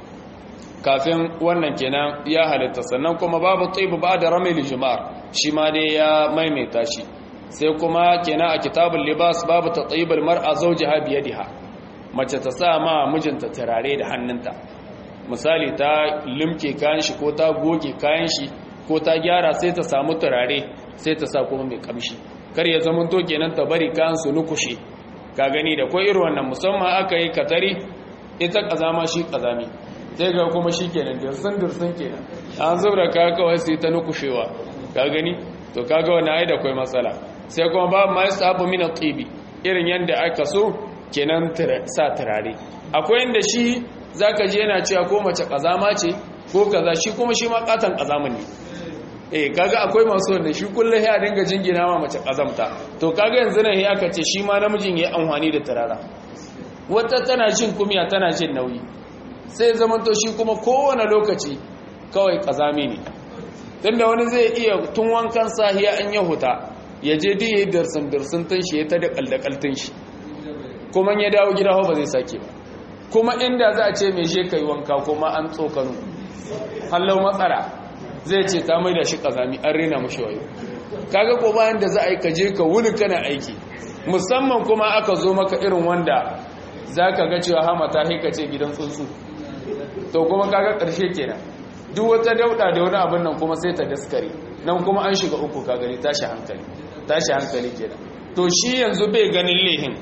kafin wannan kenan ya halitta sannan kuma babu tsibu ba da ramil jimar shi ma dai ya maimaita shi sai kuma kenan a kitabun libas babu ta tsibir mar'a zauji ha biyadiha mace ta sa ma mijinta turare da hannunta misali ta limke kayan shi ko ta goge kayan shi ko ta gyara sai ta samu turare sai ta sa kuma mai kamshi kar ya zama to kenan ta bari kayan su nukushe ka gani da ko irin wannan musamman aka yi katari ita kazama shi kazami sai ga kuma shi kenan dirsin dirsin kenan an zubra ka kawai sai ta nukushewa ka gani to kaga wannan ai da kai matsala sai kuma ba ma yasabu min at-tibi irin yanda aka so kenan sa turare akwai inda shi zaka ji yana cewa ko mace kazama ce ko kaza shi kuma shi ma katan kazamin ne eh kaga akwai masu wanda shi kullum ya dinga jingina ma mace kazamta to kaga yanzu nan ya aka ce shi ma namijin ya amfani da turara wata tana jin kumiya tana jin nauyi sai zaman to shi kuma kowane lokaci kawai kazami ne tunda wani zai iya tun wankan sahiya an ya huta ya je duk yayi darsin darsin tun shi ya ta da kaldakaltun shi kuma ya dawo gida ba zai sake ba kuma inda za a ce mai je kai wanka kuma an tsokano hallau matsala zai ce ta mai da shi kazami an rena mashi wayo kaga ko bayan da za a yi ka je ka wuni kana aiki musamman kuma aka zo maka irin wanda za ka ga cewa hamata haika ce gidan tsuntsu to kuma kaga ƙarshe kenan duk wata dauda da wani abin nan kuma sai ta daskare nan kuma an shiga uku ka gani tashi hankali tashi hankali kenan to shi yanzu bai ganin lehin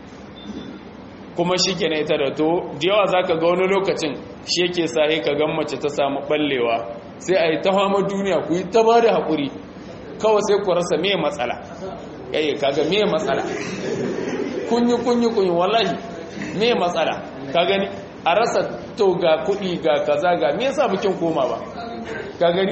kuma shi kenan ita da to da yawa za ka ga wani lokacin shi yake sa ka gan mace ta samu ballewa sai a yi ta hama duniya ku yi ta ba da haƙuri kawai sai ku rasa me matsala yayi kaga me matsala kunyi kunyi kunyi wallahi me matsala ka gani a rasa to ga kuɗi ga kaza ga me yasa bikin koma ba ka gani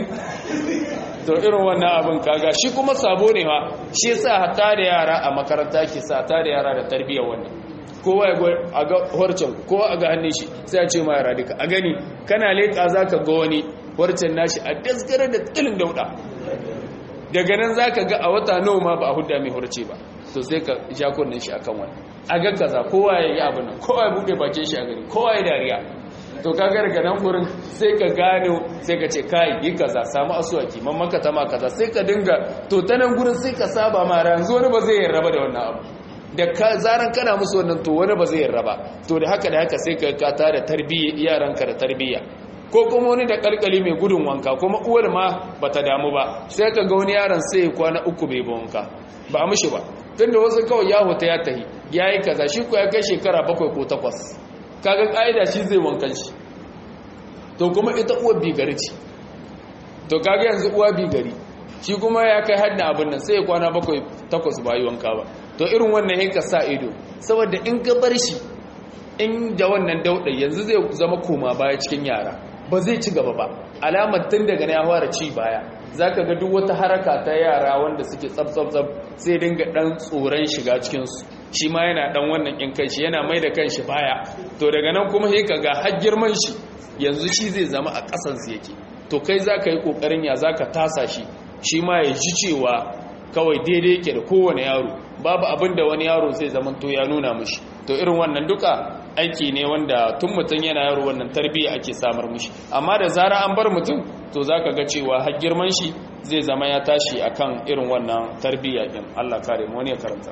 to irin wannan abin kaga shi kuma sabo ne ma shi yasa hatta da yara a makaranta ke sa ta da yara da tarbiyyar wannan kowa ya a ga horcen kowa a ga hannun shi sai a ce ma yara duka a gani kana leƙa za ka ga wani horcen nashi a daskare da tsilin dauɗa daga nan za ka ga a wata nawa ma ba a hudda mai horce ba to sai ka ja kunnen shi akan wani a ga kaza kowa ya yi abin nan kowa ya buɗe bakin shi a gani kowa ya dariya to ka ga daga nan gurin sai ka gano sai ka ce kai yi kaza samu asuwaki man maka tama kaza sai ka dinga to ta nan gurin sai ka saba ma yanzu wani ba zai yarraba da wannan abu da zaran kana musu wannan to wani ba zai yarraba to da haka da haka sai ka kata da tarbiyya yaranka da tarbiyya ko kuma wani da kalkali mai gudun wanka kuma uwar ma bata damu ba sai ka ga wani yaron sai ya kwana uku bai ba wanka ba a mishi ba tunda wasu kawai ya huta ya tahi ya yi kaza shi ko ya kai shekara bakwai ko takwas kaga ƙa'ida shi zai wankan shi to kuma ita uwar bigari ce to kaga yanzu uwa bigari shi kuma ya kai hadda abin nan sai ya kwana bakwai takwas ba yi wanka ba to irin wannan yanka sa ido saboda in ka bar shi in da wannan dauɗa yanzu zai zama koma baya cikin yara ba zai ci gaba ba alamar tun daga na ya fara ci baya za ka ga duk wata haraka ta yara wanda suke tsab-tsab sai dinga ɗan tsoron shiga cikinsu shi ma yana ɗan wannan in kanshi yana mai da kanshi baya to daga nan kuma sai ka ga har girman shi yanzu shi zai zama a ƙasansu yake to kai za ka yi ƙoƙarin ya za ka tasa shi shi ma ya ji cewa kawai daidai yake da kowane yaro babu abin da wani yaro zai zama to ya nuna mishi to irin wannan duka aiki ne wanda tun mutum yana yaro wannan tarbiyya ake samar mishi amma da zara an bar mutum to zaka ga cewa har girman shi zai zama ya tashi akan irin wannan tarbiyya din Allah kare mu wani ya karanta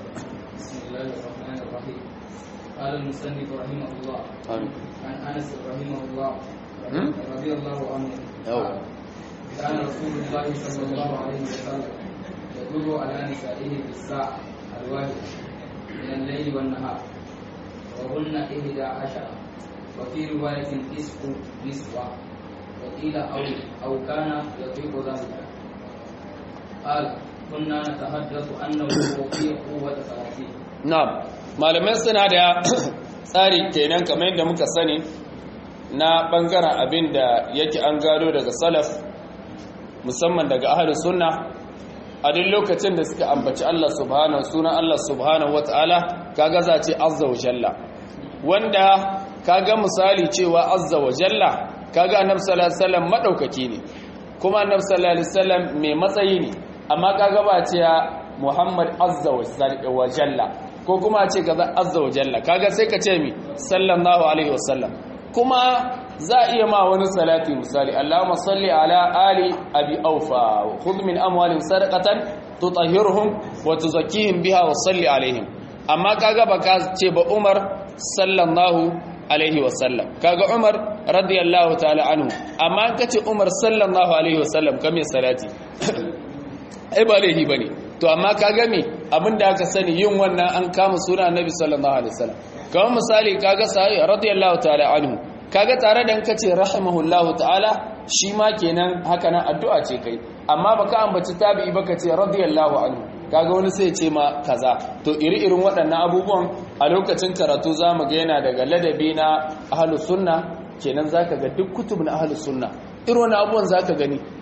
قال المصنف رحمه الله آمين. عن انس رحمه الله هم؟ رضي الله عنه أوه. قال كان رسول الله صلى الله عليه وسلم يدل على نسائه في الساعة الواحدة من الليل والنهار وهن إحدى عشر وفي رواية نصف نسوة وقيل أو أو كان يطيق ذلك قال كنا نتحدث أنه في قوة ثلاثين na'am malamai suna da tsari kenan kamar yadda muka sani na bangaren abin da yake an gado daga salaf musamman daga ahlus sunna a duk lokacin da suka ambaci Allah subhanahu sunan Allah subhanahu wataala kaga za ce azza wa jalla wanda kaga misali cewa azza wa jalla kaga annabi sallallahu alaihi wasallam madaukaki ne kuma annabi sallallahu alaihi wasallam mai matsayi ne amma kaga ba ce Muhammad azza wa jalla ko kuma a ce kaza azza wa jalla kaga sai ka ce mi sallallahu alaihi wasallam kuma za a iya ma wani salati misali Allahumma salli ala ali abi aufa khudh min amwalihim sadaqatan tutahhiruhum wa tuzakkihim biha wa salli alaihim amma kaga baka ce ba Umar sallallahu alaihi wasallam kaga Umar radiyallahu ta'ala anhu amma an kace Umar sallallahu alaihi wasallam kame salati ai ba laihi bane to amma kaga me abinda aka sani yin wannan an kama suna annabi sallallahu alaihi wasallam kamar misali kaga sahabi radiyallahu ta'ala anhu kaga tare da kace rahimahullahu ta'ala shi ma kenan haka nan addu'a ce kai amma baka ambaci tabi'i baka ce radiyallahu anhu kaga wani sai ce ma kaza to iri-irin waɗannan abubuwan a lokacin karatu zamu ga yana daga ladabi na ahlus sunna kenan zaka ga duk kutub na ahlus sunna irin wani abubuwan zaka gani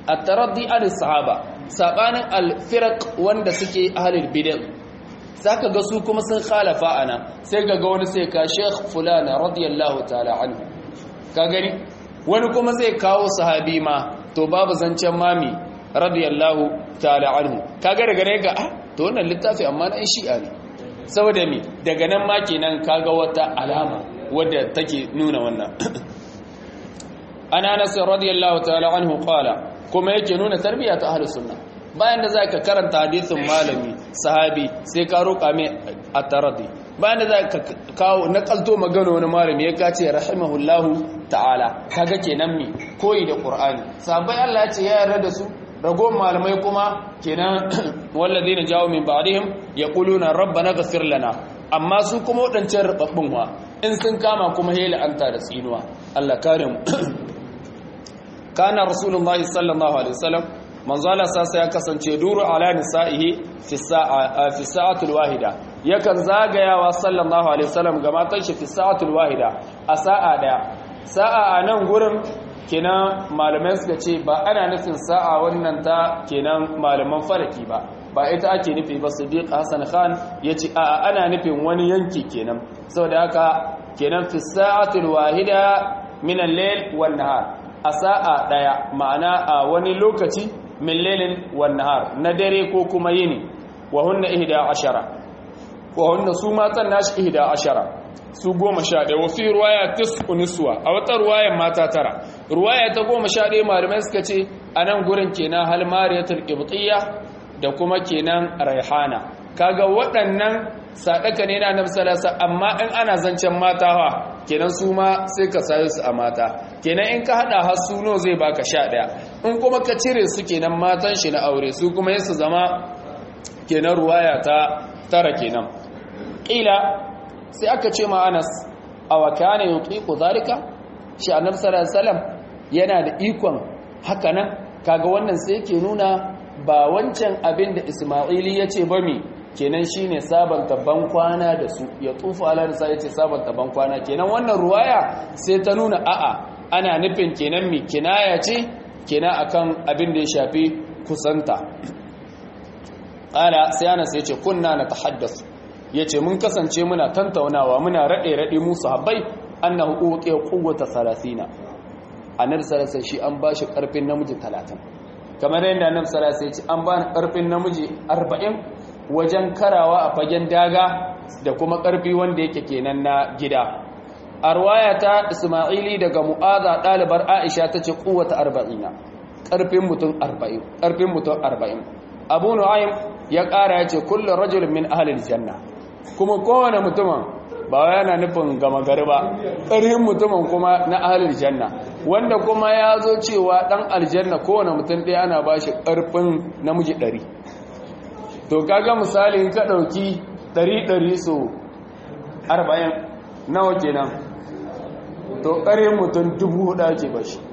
at-taraddi al sahaba sabanin al-firaq wanda suke ahlul bid'ah zaka ga su kuma sun khalafa ana sai ga wani sai ka sheikh fulana radiyallahu ta'ala anhu ka gani wani kuma zai kawo sahabi ma to babu zancen mami radiyallahu ta'ala anhu kaga daga ne ga ah to wannan littafi amma na shi'a ne saboda me daga nan ma kenan kaga wata alama wadda take nuna wannan ana anas radiyallahu ta'ala anhu qala kuma yake nuna tarbiyya ta ahlus sunna bayan da zaka karanta hadisin malami sahabi sai ka roƙa mai at-taradi bayan da zaka kawo nakalto magana wani malami ya kace rahimahullahu ta'ala kaga kenan me koyi da qur'ani sahabbai Allah ya ce ya yarda da su ragon malamai kuma kenan wallazina jawo min ba'dihim yaquluna rabbana ghfir lana amma su kuma wadancan rubabbun wa in sun kama kuma hela anta da tsinuwa Allah kare mu kana rasulullahi sallallahu alaihi wasallam manzo Allah sasa ya kasance duru ala nisaihi fi sa'a fi sa'atul wahida yakan zagayawa sallallahu alaihi wasallam ga matan shi fi sa'atul wahida a sa'a daya sa'a a nan gurin kenan malamai suka ce ba ana nufin sa'a wannan ta kenan malaman falaki ba ba ita ake nufi ba sadiq hassan khan ya ce a ana nufin wani yanki kenan saboda haka kenan fi sa'atul wahida min al-layl wan nahar a sa'a daya ma'ana a wani lokaci min laylin wan nahar na dare ko kuma yini wa hunna ihda ashara wa hunna su matan nashi ihda ashara su goma sha ɗaya wafi ruwaya tisku niswa a wata ruwayan mata tara ruwaya ta goma sha ɗaya malamai suka ce a nan gurin kenan hal mariyatul qibtiyya da kuma kenan raihana kaga waɗannan sadaka ne na annabi sallallahu amma in ana zancen mata ha kenan su ma sai ka sayo su a mata kenan in ka hada har su no zai baka sha ɗaya in kuma ka cire su kenan matan shi na aure su kuma yasu zama kenan ruwaya ta tara kenan ƙila sai aka ce ma anas a waka ne yutiku zalika shi annabi sallallahu alaihi wasallam yana da ikon haka nan kaga wannan sai yake nuna ba wancan abin da isma'ili ya ce ba mi kenan shine sabanta ban kwana da su ya tufu ala nisa yace sabanta ban kwana kenan wannan ruwaya sai ta nuna a'a ana nufin kenan mi kinaya ce kenan akan abin da ya shafi kusanta ala sai anas yace kunna natahaddasu ya ce mun kasance muna tantaunawa muna raɗe-raɗe musu habbai annahu uqiya quwwata 30 annabi sallallahu shi an bashi karfin namiji 30 kamar yadda annabi sallallahu ya ce an bani karfin namiji 40 wajen karawa a fagen daga da kuma karfi wanda yake kenan na gida a ruwaya ta isma'ili daga mu'aza ɗalibar aisha ta ce quwwata 40 karfin mutum 40 karfin mutum 40 abu nu'aym ya ƙara ya ce kullum rajulun min ahalil janna kuma kowane mutumin ba yana nufin gama gari ba ƙarfin mutumin kuma na ahalil janna wanda kuma ya zo cewa ɗan aljanna kowane mutum ɗaya ana ba shi ƙarfin namiji ɗari to kaga misali in ka ɗauki ɗari ɗari so arba'in nawa kenan to ƙarfin mutum dubu hudu ake ba shi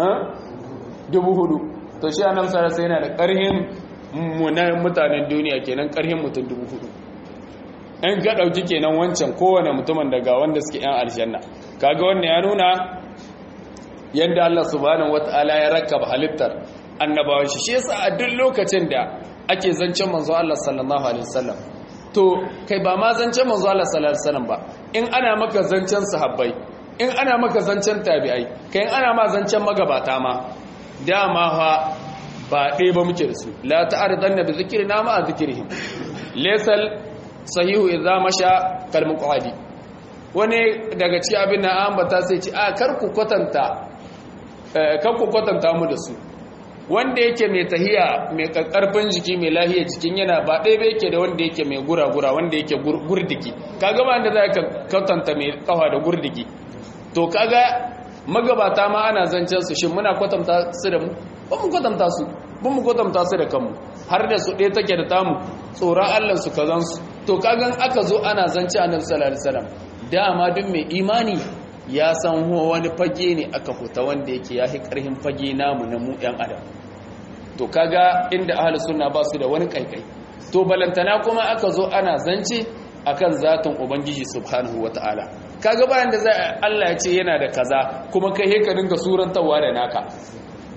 dubu hudu to shi a nan sarasa yana da ƙarfin mutanen duniya kenan ƙarfin mutum dubu hudu in ka ɗauki kenan wancan kowane mutumin daga wanda suke yan aljanna kaga wannan ya nuna yadda Allah subhanahu wata'ala ya rakaba halittar annabawan shi shi yasa a duk lokacin da ake zancen manzo Allah sallallahu alaihi wasallam to kai ba ma zancen manzo Allah sallallahu alaihi wasallam ba in ana maka zancen sahabbai in ana maka zancen tabi'ai kai in ana ma zancen magabata ma dama fa ba ɗaya ba muke da su la ta'aridanna bi zikrina ma a zikrihim laysal sahihu idza masha kal muqadi wani daga cikin abin na ambata sai ci a kar ku kwatanta kar ku kwatanta mu da su wanda yake mai tahiya mai karfin jiki mai lahiya jikin yana ba ɗaya ba yake da wanda yake mai gura-gura wanda yake gurdiki kaga ba da za ka kwatanta mai kafa da gurdiki to kaga magabata ma ana zancen su shin muna kwatanta su da mu ba mu kwatanta su ba mu kwatanta su da kanmu har da su ɗaya take da tamu tsoron allah su kazan su to kagan aka zo ana zance annabi sallallahu alaihi wasallam dama duk mai imani ya san wani fage ne aka fita wanda yake ya fi ƙarfin fage namu na mu ɗan adam to kaga inda ahalus sunna ba su da wani kaikai to balantana kuma aka zo ana zance akan zatin ubangiji subhanahu wataala kaga bayan da za Allah ya ce yana da kaza kuma kai ka dinga surantawa da naka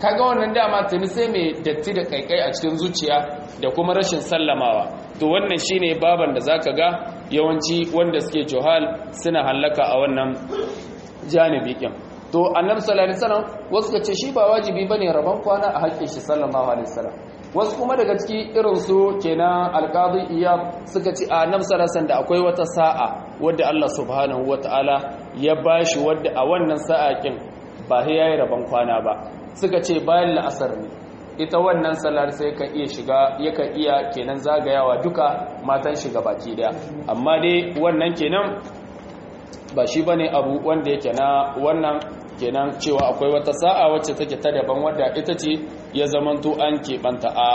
kaga wannan dama tuni sai mai datti da kaikai a cikin zuciya da kuma rashin sallamawa to wannan shine baban da zaka ga yawanci wanda suke johal suna hallaka a wannan janibi kin to annabi sallallahu alaihi wasallam wasu ka ce shi ba wajibi bane rabon kwana a haƙƙin shi sallallahu alaihi wasallam wasu kuma daga ciki irin su kenan alqadi iyab suka ce a annabi sallallahu alaihi da akwai wata sa'a wadda Allah subhanahu wataala ya bashi wadda a wannan sa'a kin ba sai yayi rabon kwana ba suka ce bayan la'asar ne ita wannan salar sai ka iya shiga yakan iya kenan zagayawa duka matan shiga baki daya amma dai wannan kenan ba shi bane abu wanda yake na wannan kenan cewa akwai wata sa'a wacce take ta daban wadda ita ce ya zamanto an keɓanta a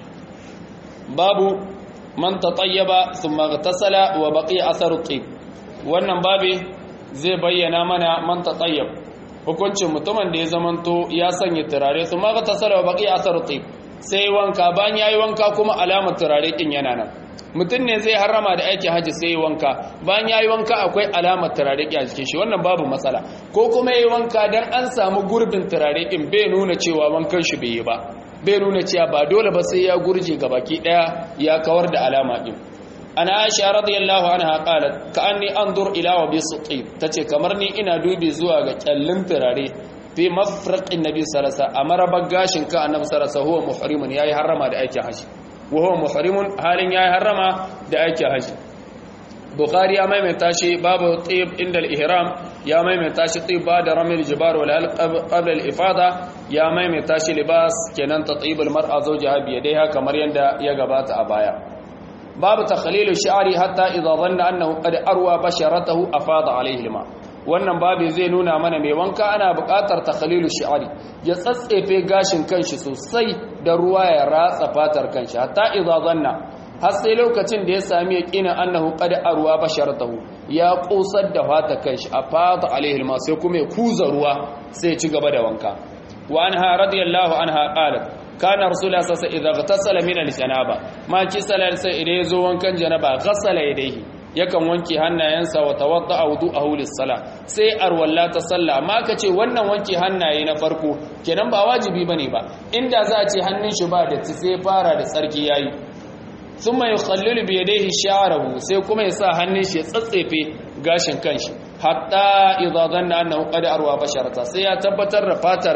babu man tatayyaba thumma ghtasala wa baqiya atharu tib wannan babi zai bayyana mana man tatayyab hukuncin mutumin da ya zamanto ya sanya turare thumma ghtasala wa baqiya atharu tib sai wanka bayan yayi wanka kuma alamar turare kin yana nan mutum ne zai harama da aikin hajji sai wanka bayan yayi wanka akwai alamar turare a jikin shi wannan babu matsala ko kuma yayi wanka dan an samu gurbin turare din bai nuna cewa wankan shi bai yi ba bai nuna cewa ba dole ba sai ya gurje gabaki daya ya kawar da alama din ana aisha radiyallahu anha qalat ka'anni anzur ila wa bisqi tace kamar ni ina dubi zuwa ga kyallin turare fi mafraqin nabi sallallahu alaihi wasallam amara bagashin ka annabi sallallahu alaihi wasallam huwa muhrimun yayi harama da aikin hajji وهو محرم حالin yayi harama da ake haji bukhari ya maimaita shi babu tib inda al-ihram ya maimaita shi tib ba da ramil jibar wal qabla al-ifada ya maimaita shi libas kenan tatib al-mar'a zawjaha bi yadayha kamar yanda ya gabata a baya babu takhlilu shi'ri hatta idha dhanna annahu qad arwa basharatahu afada alayhi al-ma wannan babu zai nuna mana mai wanka ana buƙatar takhlilu shi'ri ya tsatsefe gashin kanshi sosai da ruwa ya ratsa fatar kanshi hatta idza zanna har sai lokacin da ya sami yaqina annahu qad arwa basharatahu ya kusar da fatar kanshi a fata alaihi ma sai kuma ya kuza ruwa sai ya ci gaba da wanka wa anha radiyallahu anha qalat kana rasulullah sallallahu alaihi wasallam idza ghtasala min al-janaba ma ki salal sai idan yazo wankan janaba ghassala yadayhi yakan wanke hannayensa wa tawadda'a wudu'ahu lis-sala sai arwalla ta salla amma kace wannan wanke hannaye na farko kenan ba wajibi bane ba inda za a ce hannun shi ba da sai fara da tsarki yayi thumma yukhallilu bi yadayhi sha'rahu sai kuma ya sa hannun shi ya tsatsefe gashin kanshi hatta idza dhanna annahu qad arwa basharata sai ya tabbatar da fatar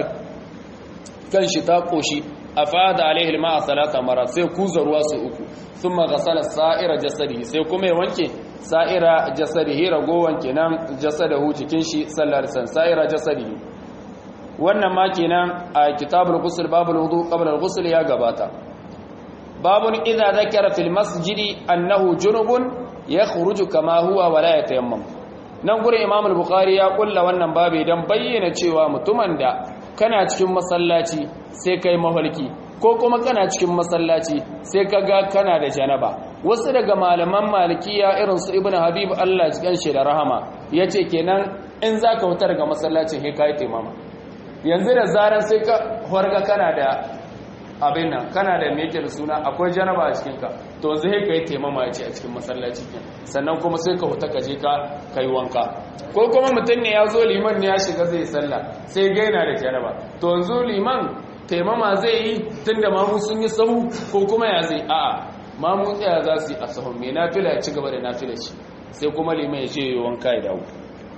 kanshi ta koshi afada alaihi alma'a salata marat sai kuza ruwa su uku thumma ghasala sa'ira jasadihi sai kuma ya wanke sa'ira jasadihi ragowan kenan jasadahu cikin shi sallar san sa'ira jasadihi wannan ma kenan a kitabul ghusl babul wudu qabla al-ghusl ya gabata babun idza dhakara fil masjidi annahu junubun yakhruju kama huwa wala yatayammam nan gurin imam al-bukhari ya kulla wannan babu dan bayyana cewa mutumin da kana cikin masallaci sai kai mafarki ko kuma kana cikin masallaci sai ka ga kana da janaba wasu daga malaman malikiya irin su ibnu habib Allah ya shi da rahama yace kenan in zaka wutar daga masallacin sai kai taimama yanzu da zaran sai ka horga kana da abin nan kana da meke da suna akwai janaba a cikin ka to yanzu sai kai taimama yace a cikin masallaci kin sannan kuma sai ka huta ka je ka kai wanka ko kuma mutum ne ya zo liman ne ya shiga zai sallah sai gaina da janaba to yanzu liman taimama zai yi tun da mamu sun yi sahu ko kuma ya zai a'a mamu tsaya za su yi a sahun mai nafila ya ci gaba da nafila shi sai kuma liman ya ce yi wanka ya dawo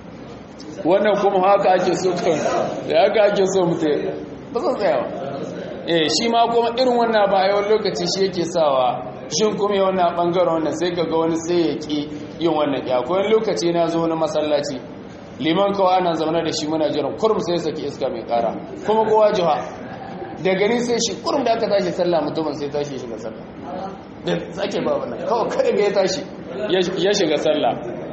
wannan kuma haka ake so kan da haka ake so mutum ba sun tsayawa eh shi ma kuma irin wannan ba a yawan lokaci shi yake sawa shin kuma yi wannan bangaren wannan sai ka ga wani sai ya ki yin wannan ya akwai lokaci na zo na masallaci liman kawai ana zaune da shi muna jiran kurum sai saki iska mai kara kuma kowa jiha da gani sai shi kurum da aka tashi sallah mutumin sai tashi shiga sallah da sake ba wannan kawai kada ga ya tashi ya shiga sallah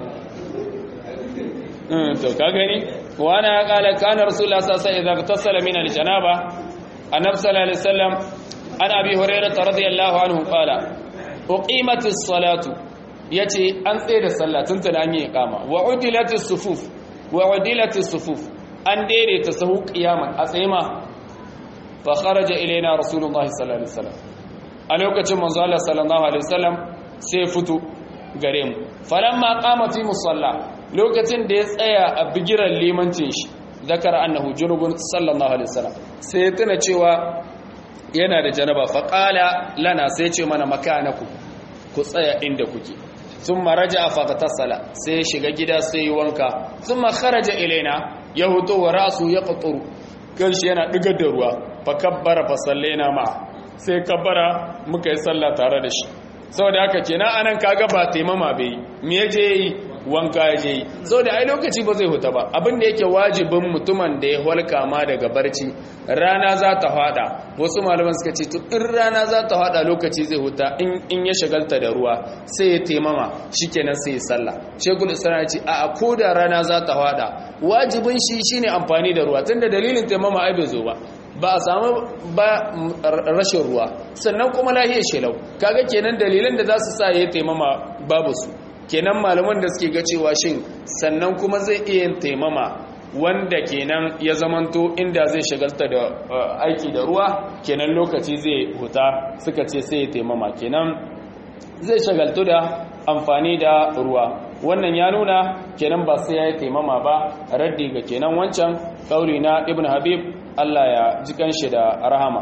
to ka gani wani ya kala kana rasulullah sallallahu alaihi wasallam idza tasala min aljanaba annabi sallallahu alaihi wasallam an abi hurairah radiyallahu anhu qala uqimatis salatu yace an tsaye da sallah tun tana an yi iqama wa udilatis sufuf wa udilatis sufuf an daidaita sahu qiyaman a tsaye ma fa kharaja ilaina rasulullahi sallallahu alaihi wasallam a lokacin manzo Allah sallallahu alaihi wasallam sai fito gare mu falamma qama fi musalla lokacin da ya tsaya a bigiran limancin shi zakara annahu junubun sallallahu alaihi wasallam sai tuna cewa yana da janaba fa qala lana sai ce mana makanaku ku tsaya inda kuke thumma raja'a fa tasala sai shiga gida sai wanka thumma kharaja ilaina ya huto wa rasu yaqturu kanshi yana digar da ruwa fa kabbara fa sallaina ma sai kabbara muka yi sallah tare da shi saboda haka kenan anan kaga ba taimama bai me yaje yi wanka yaje yi saboda ai lokaci ba zai huta ba abin da yake wajibin mutumin da ya halka ma daga barci rana za ta fada wasu malaman suka ce to in rana za ta fada lokaci zai huta in in ya shagalta da ruwa sai ya taimama shikenan sai ya sallah shekul islam ya ce a ko da rana za ta fada wajibin shi shine amfani da ruwa tunda dalilin taimama ai bai zo ba ba a samu ba rashin ruwa sannan kuma lahiyar shelau kaga kenan dalilan da za su sa ya taimama babu su kenan malaman da suke ga cewa shin sannan kuma zai iya taimama wanda kenan ya zamanto inda zai shagalta da aiki da ruwa kenan lokaci zai huta suka ce sai ya taimama kenan zai shagaltu da amfani da ruwa wannan ya nuna kenan ba sai ya yi taimama ba raddi ga kenan wancan kauli na ibn habib Allah ya ji kanshi da rahama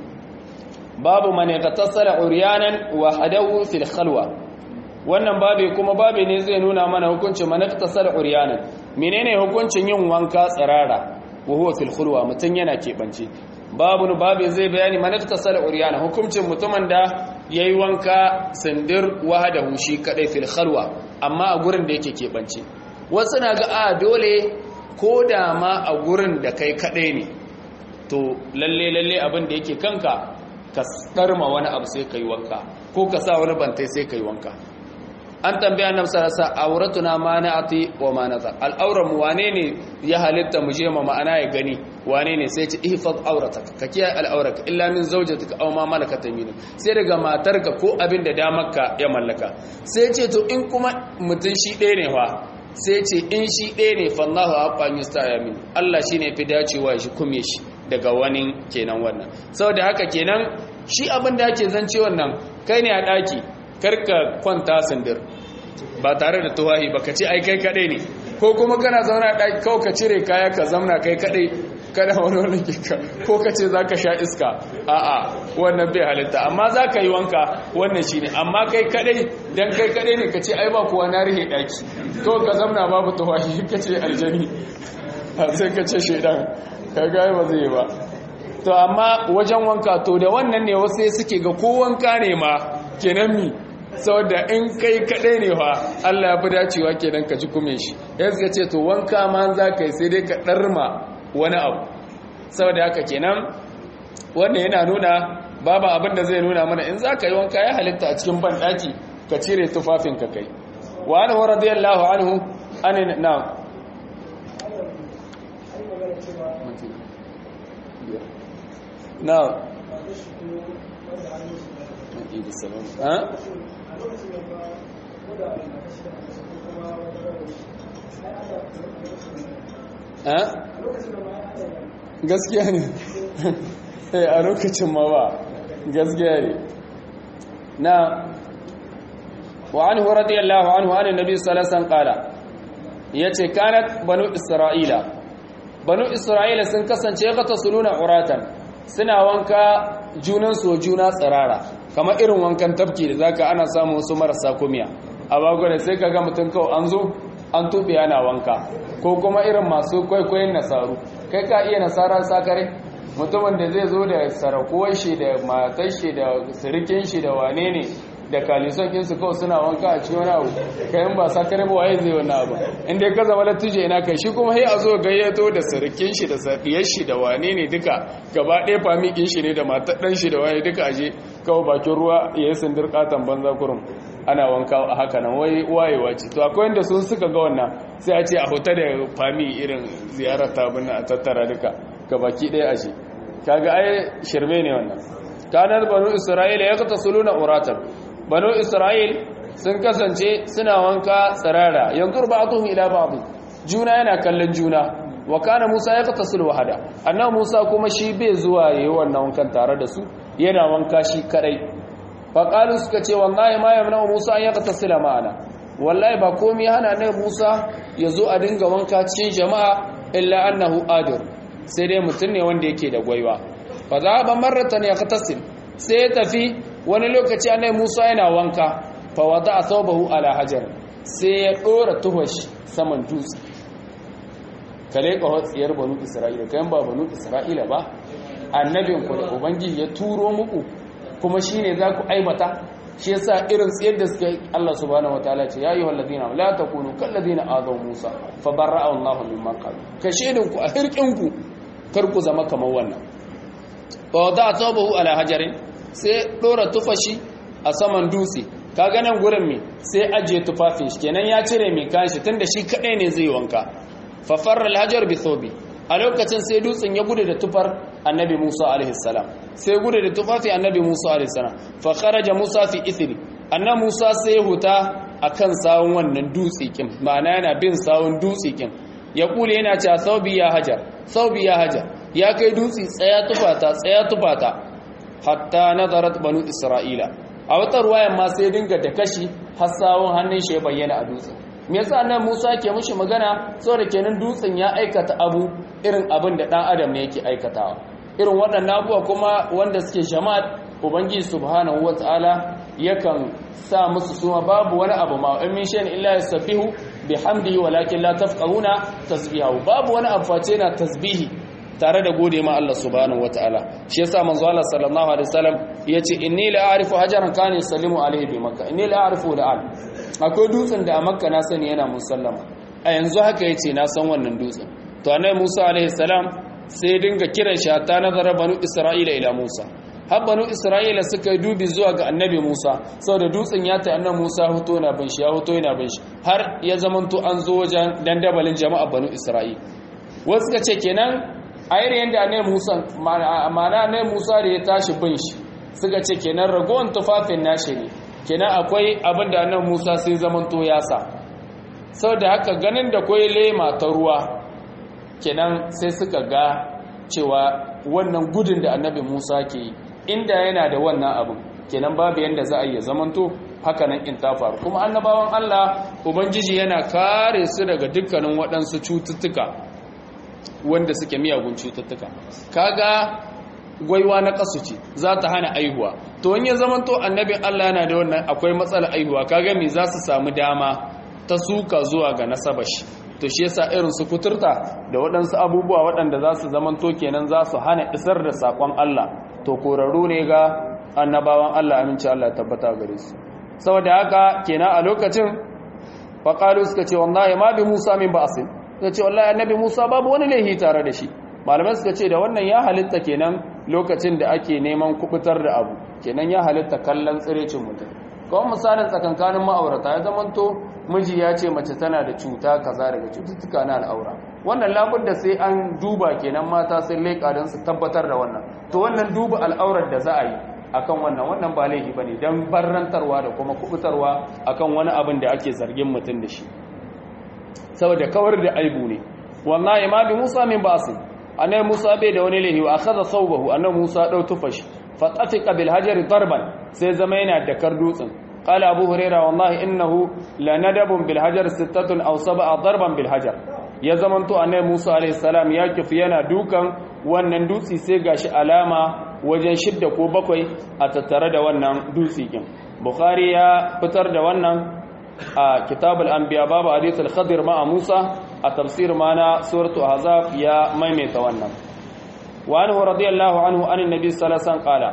babu man yatasaddala uryanan wa hadahu fil khalwa wannan babu kuma babu ne zai nuna mana hukuncin man yatasaddala uryanan menene hukuncin yin wanka tsirara wa huwa fil khulwa mutun yana kebance babu babu zai bayani man yatasaddala uryanan hukuncin mutumin da yayi wanka sindir wahadahu shi kadai fil khalwa amma a gurin da yake kebance wasu na ga a dole ko da ma a gurin da kai kadai ne to lalle lalle abin da yake kanka ka tsarma wani abu sai kai wanka ko ka sa wani bantai sai kai wanka an tambaya annabi sallallahu alaihi wasallam auratuna mana'ati wa manazar al'auran mu wane ne ya halitta mu je ma ma'ana ya gani wane ne sai ce ihfaz aurataka ka kiyaye al'auraka illa min zawjatika aw ma malakat yaminuka sai daga matarka ko abin da damarka ya mallaka sai ce to in kuma mutun shi ɗaya ne fa sai ce in shi ɗaya ne fallahu haqqan yustayamin Allah shine fi dacewa shi kume shi daga wani kenan wannan saboda haka kenan shi abin da ake zance wannan kai ne a daki karka kwanta sindir ba tare da tuwahi ba ka ce ai kai kadai ne ko kuma kana zauna a daki kawai ka cire kaya ka zamna kai kadai kada wani wani kika ko ka ce za ka sha iska a'a wannan bai halitta amma za ka yi wanka wannan shi ne amma kai kadai don kai kadai ne ka ce ai ba kuwa na rihe daki to ka zamna babu tuwahi ka ce aljani sai ka ce shaidan ka gaya ba zai ba to amma wajen wanka to da wannan ne wasu suke ga ko wanka ne ma kenan mi saboda in kai kaɗai ne fa Allah ya fi dacewa kenan ka ji kume shi ya suka ce to wanka ma za ka yi sai dai ka ɗarma wani abu saboda haka kenan wannan yana nuna babu abin da zai nuna mana in za ka yi wanka ya halitta a cikin banɗaki ka cire tufafin ka kai wa anhu radiyallahu anhu an na na gaskiya ne a lokacin ma ba gaskiya ne na wa an hu radiyallahu anhu an nabi sallallahu alaihi qala yace kanat banu isra'ila banu isra'ila sun kasance ka tasuluna uratan suna wanka junan so juna tsirara kamar irin wankan tafki da zaka ana samu wasu marasa kumiya a bagwada sai kaga mutum kawai an zo an tuɓe yana wanka ko kuma irin masu kwaikwayon nasaru kai ka iya nasarar sakare mutumin da zai zo da sarakuwar shi da matar shi da sirikin shi da wane ne da kalison kinsu kawai suna wanka a cikin wani abu kayan ba sakare ba waye zai wani abu inda ya kaza wala tuje ina kai shi kuma sai a zo gayyato da sirikin shi da sadiyar shi da wane ne duka gaba ɗaya famikin shi ne da matar ɗan shi da waye duka aje kawai bakin ruwa ya yi sindir katon banza kurum ana wanka a haka nan wai wayewa ce to akwai wanda sun suka ga wannan sai a ce a huta da fami irin ziyarar tabin a tattara duka ga baki ɗaya ashe kaga ai shirme ne wannan kanar banu isra'ila ya kata suluna uratan banu isra'il sun kasance suna wanka tsirara yanzu ba'atuhum ila ba'd juna yana kallon juna wa kana musa ya kata sul wahada annabi musa kuma shi bai zuwa yayi wannan wankan tare da su yana wanka shi kadai faƙalu suka ce wallahi ma yamna Musa an yaka tasila ma'ana wallahi ba komai hana ne Musa ya zo a dinga wanka cikin jama'a illa annahu adir sai dai mutum ne wanda yake da gwaiwa fa za ba marratan ya khatasil sai ya tafi wani lokaci annabi Musa yana wanka fa wada thawbahu ala hajar sai ya dora tuhashi saman dutse kale ka hotsiyar banu isra'ila kayan ba banu isra'ila ba annabin ku da ubangiji ya turo muku kuma shine za ku aibata shi yasa irin tsayar da suka yi Allah subhanahu wataala ce ya ayyuhal ladina la takunu kal ladina azaw Musa fa barra'a Allahu mimman qalu ka shedin ku a hirkin ku kar ku zama kamar wannan fa wada tabahu ala hajarin sai dora tufashi a saman dutse kaga nan gurin me sai ajiye tufafin shi kenan ya cire mai kanshi tunda shi kadai ne zai wanka fa farra al-hajar bi thawbi a lokacin sai dutsen ya gudu da tufar annabi Musa alaihi salam sai gudu da tufafi annabi Musa alaihi salam fa kharaja Musa fi ithri annabi Musa sai ya huta akan sawun wannan dutse kin ma'ana yana bin sawun dutse kin ya kule yana cewa saubi ya hajar saubi ya hajar ya kai dutse tsaya tufata tsaya tufata hatta nazarat banu isra'ila a wata ruwayan ma sai dinga da kashi har sawun hannun shi ya bayyana a dutsen me yasa nan Musa ke mushi magana saboda kenan dutsen ya aikata abu irin abin da dan adam ne yake aikatawa irin waɗannan abubuwa kuma wanda suke jama'at ubangiji subhanahu wataala yakan sa musu suma babu wani abu ma in min shay'in illa yasbihu bihamdihi walakin la tafqahuna tasbihahu babu wani abu face na tasbihi tare da gode ma Allah subhanahu wataala shi yasa manzo Allah sallallahu alaihi wasallam yace inni la a'rifu hajaran kana yusallimu alaihi bi makkah inni la a'rifu la'al akwai dutsen da a makka na sani yana musallama a yanzu haka yace na san wannan dutsen to annabi Musa alaihi salam sai dinga kiran shi ta nazara banu Isra'ila ila Musa har banu Isra'ila suka yi dubi zuwa ga annabi Musa saboda dutsen ya ta annabi Musa hoto na bin shi ya hoto yana bin shi har ya zamanto an zo wajen dandabalin jama'a banu Isra'ila wasu suka ce kenan a irin yadda annabi Musa ma'ana annabi Musa da ya tashi bin shi suka ce kenan ragowar tufafin nashi ne kenan akwai abin da annabi Musa sai zamanto ya sa saboda haka ganin da kwai lema ta ruwa kenan sai suka ga cewa wannan gudun da annabi Musa ke yi inda yana da wannan abin kenan babu yanda za a yi zamanto haka nan in ta faru kuma annabawan Allah ubangiji yana kare su daga dukkanin waɗansu cututtuka wanda suke miyagun cututtuka kaga gwaiwa na kasu ce za ta hana aihuwa to wani ya zamanto annabin Allah yana da wannan akwai matsalar aihuwa kaga me za su samu dama ta suka zuwa ga nasabashi to shi yasa irin su kuturta da waɗansu abubuwa waɗanda za su zamanto kenan za su hana isar da saƙon Allah to korarru ne ga annabawan Allah aminci Allah tabbata gare su saboda haka kenan a lokacin faqalu suka ce wallahi ma bi Musa min ba'sin suka ce wallahi annabi Musa babu wani laihi tare da shi malamai suka ce da wannan ya halitta kenan lokacin da ake neman kubutar da abu kenan ya halitta kallon tsirecin mutum kawai misalin tsakankanin ma'aurata ya zamanto miji ya ce mace tana da cuta kaza daga cututtuka na al'aura wannan labudda sai an duba kenan mata sai leƙa don su tabbatar da wannan to wannan duba al'aurar da za a yi akan wannan wannan ba laifi bane don barrantarwa da kuma kubutarwa akan wani abin da ake zargin mutum da shi saboda kawar da aibu ne wallahi ma bi Musa min ba'si annabi Musa bai da wani laifi wa akhadha thawbahu annabi Musa dau tufashi fa tafiqa bil hajari darban sai zama yana da kar dutsen قال أبو هريرة والله إنه لندب بالحجر ستة أو سبع ضربا بالحجر ya zamanto annabi Musa alayhi salam ya kifi yana dukan wannan dutsi sai gashi alama wajen shidda ko bakwai a tattare da wannan dutsi kin Bukhari ya fitar da wannan a kitabul anbiya babu hadith al-khadir ma Musa a tafsir mana suratu ahzab ya maimaita wannan wa anhu radiyallahu anhu an annabi sallallahu alaihi wasallam qala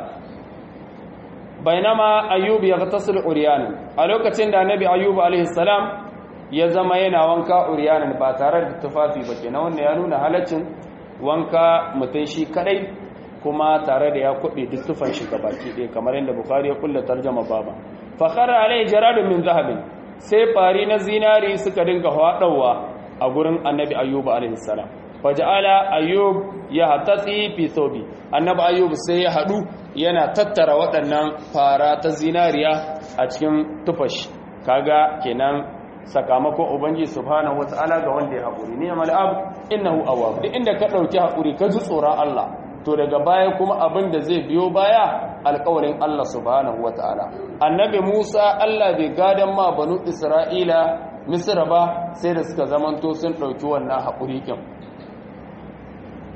bainama ayyub yaghtasil uryanan a lokacin da annabi ayyub alaihi salam ya zama yana wanka uryanan ba tare da tufafi ba kenan wannan ya nuna halaccin wanka mutun shi kadai kuma tare da ya kube duk tufan shi gabaki ɗaya kamar yadda bukhari ya kulla tarjuma baba fa khara alai jaradun min zahabin sai fari na zinari suka dinga hadawa a gurin annabi ayyub alaihi salam faja'ala ayyub ya hatasi fi thobi annabi ayyub sai ya hadu yana tattara waɗannan fara ta zinariya a cikin tufashi kaga kenan sakamakon ubangiji subhanahu wata'ala ga wanda ya haƙuri ne amal abu innahu awwab duk inda ka ɗauki haƙuri ka ji tsoron Allah to daga baya kuma abin da zai biyo baya alƙawarin Allah subhanahu wata'ala annabi Musa Allah bai gadan ma banu Isra'ila Misra ba sai da suka zamanto sun ɗauki wannan haƙuri kin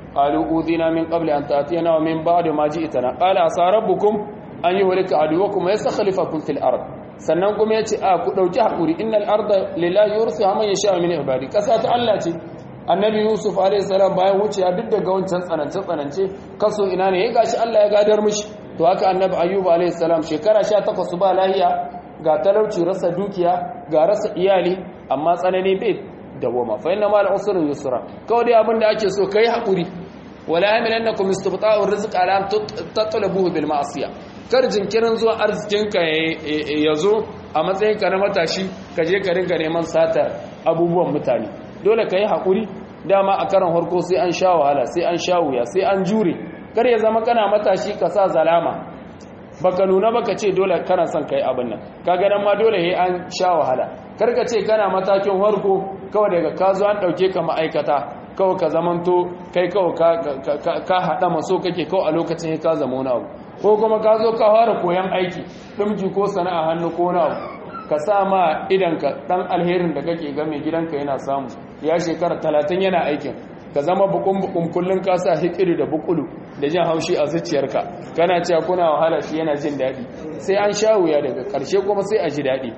qalu udina min qabli an ta'tiyana wa min ba'di ma ji'tana qala asa rabbukum an yuhlika aduwakum wa yastakhlifakum fil ard sannan kuma yace a ku dauki hakuri innal arda lillahi yursiha man yasha min ibadi kasa ta Allah ce annabi yusuf alayhi salam bayan wuce ya duk daga wancan tsanance tsanance kaso ina ne ya gashi Allah ya gadar mishi to haka annabi ayyub alayhi salam shekara 18 ba lahiya ga talauci rasa dukiya ga rasa iyali amma tsanani bai dawoma fa inna mal usri yusra kawai dai abin da ake so kai hakuri wala yamilannakum istibta'u rizq ala an tatlubuhu bil ma'siyah kar jinkirin zuwa arzikinka ya zo a matsayinka na matashi ka je ka ringa neman satar abubuwan mutane dole ka yi haƙuri dama a karan harko sai an sha wahala sai an sha wuya sai an jure kar ya zama kana matashi ka sa zalama baka nuna baka ce dole kana son kai abin nan ka ganin ma dole he an sha wahala kar ka ce kana matakin harko kawai daga ka zo an ɗauke ka ma'aikata kawai ka zamanto kai kawai ka haɗa maso kake kawai a lokacin ka zama wani abu ko kuma ka zo ka fara koyan aiki ɗumki ko sana'a hannu ko na ka sa ma idanka ɗan alherin da kake ga mai gidanka yana samu ya shekara talatin yana aikin ka zama bukun bukun kullum ka sa hikiri da bukulu da jin haushi a zuciyarka kana cewa kuna wahala shi yana jin daɗi sai an sha wuya daga ƙarshe kuma sai a ji daɗi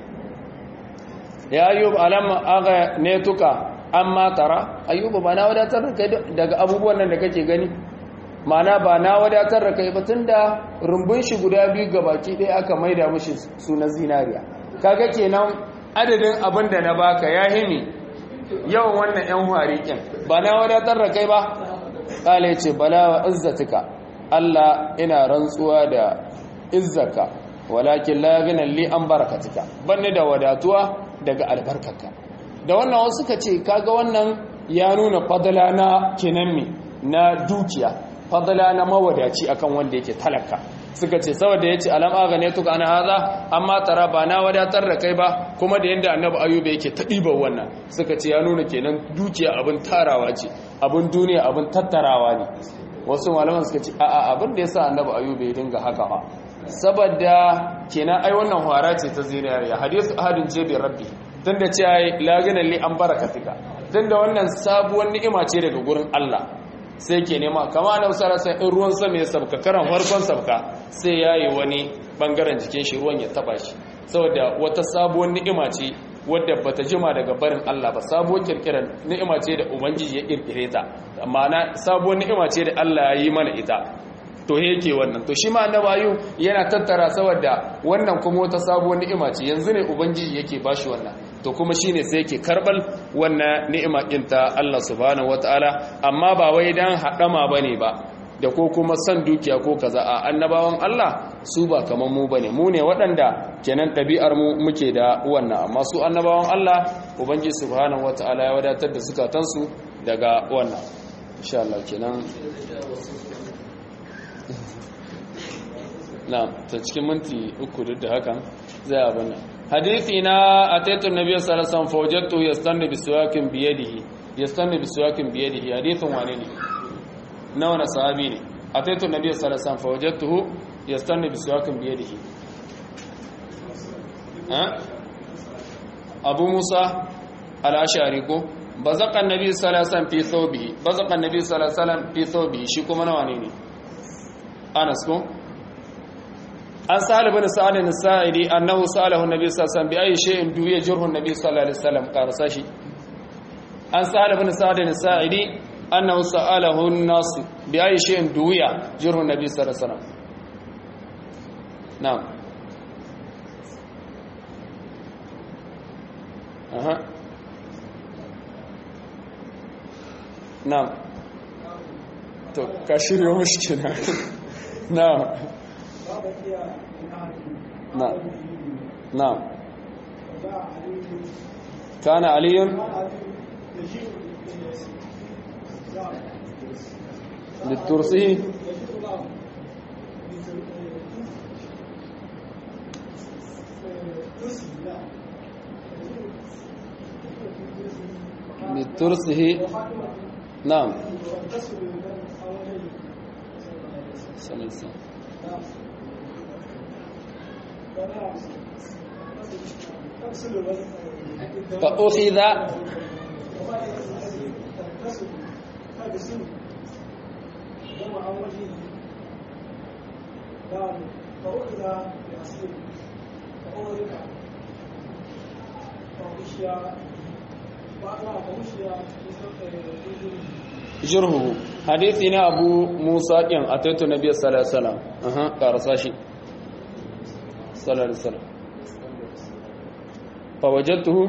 ya ayyub alamma aga ne tuka amma tara ayyuba ba na wadatar da kai daga abubuwan nan da kake gani mana ba na wadatar da kai ba tunda rumbun shi guda biyu ga baki ɗaya aka maida mishi sunan zinariya kaga kenan adadin abin da na baka ya himi yawan wannan yan harikin ba na wadatar da kai ba kala yace bala wa izzatika Allah ina rantsuwa da izzaka walakin la ghina li an barakatika banne da wadatuwa daga albarkarka da wannan wasu suka ce kaga wannan ya nuna fadala na kinammi na dukiya fadala na mawadaci akan wanda yake talaka suka ce saboda yace alam aga ne tuka ana haza amma tara ba na wadatar da kai ba kuma da yanda annabi ayuba yake ta diban wannan suka ce ya nuna kenan dukiya abin tarawa ce abin duniya abin tattarawa ne wasu malaman suka ce a'a abin da yasa annabi ayuba ya dinga haka ba saboda kenan ai wannan hwara ce ta zinariya hadisu ahadin ce bi rabbi tunda ce ai laganan li an barakatika tunda wannan sabuwar ni'ima ce daga gurin Allah sai ke nema kama na usara sai in ruwan sama ya sabka karan farkon sabka sai yayi wani bangaren jikin shi ruwan ya taba shi saboda wata sabuwar ni'ima ce wadda bata jima daga barin Allah ba sabuwar kirkirar ni'ima ce da ubangiji ya kirkire ta amma na sabuwar ni'ima ce da Allah ya yi mana ita to yake wannan to shi ma annabayu yana tattara saboda wannan kuma wata sabuwar ni'ima ce yanzu ne ubangiji yake bashi wannan to kuma shine sai yake karbal wannan ni'ima din ta Allah subhanahu wataala amma ba wai dan hadama bane ba da ko kuma san dukiya ko kaza a annabawan Allah su ba kaman mu bane mu ne waɗanda kenan ɗabi'ar mu muke da wannan amma su annabawan Allah ubangiji subhanahu wataala ya wadatar da zukatansu daga wannan insha Allah kenan na ta cikin minti uku duk da hakan zai abin nan hadithi na ataitu nabiyyu sallallahu alaihi wasallam fawajadtu yastanni bisuwakin biyadihi yastanni bisuwakin biyadihi hadithun wane ne na wani sahabi ne ataitu nabiyyu sallallahu alaihi wasallam fawajadtuhu yastanni bisuwakin biyadihi abu musa al-ashari ko bazaqa annabi sallallahu alaihi wasallam fi thawbihi bazaqa annabi sallallahu alaihi wasallam fi thawbihi shi kuma na wane ne anas ko an sa'al ibn sa'ad as-sa'idi annahu sa'alahu an-nabi sallallahu alaihi wasallam bi ayi shay'in duya jirhu an-nabi sallallahu alaihi wasallam qarasa shi an sa'al ibn sa'ad as-sa'idi annahu sa'alahu an-nas bi ayi shay'in duya jirhu an-nabi sallallahu alaihi wasallam na'am aha na'am to ka shiryo mishi kenan na'am نعم نعم كان علي للترسي للترسه نعم صلى الله عليه وسلم فأخذ نعم فأخذ بأصله فأغرق فغشي بعد فغشي jirhu hadithi ne abu musa ɗin a taito na biyar salasalam aha ƙarasa shi salasalam fawajattuhu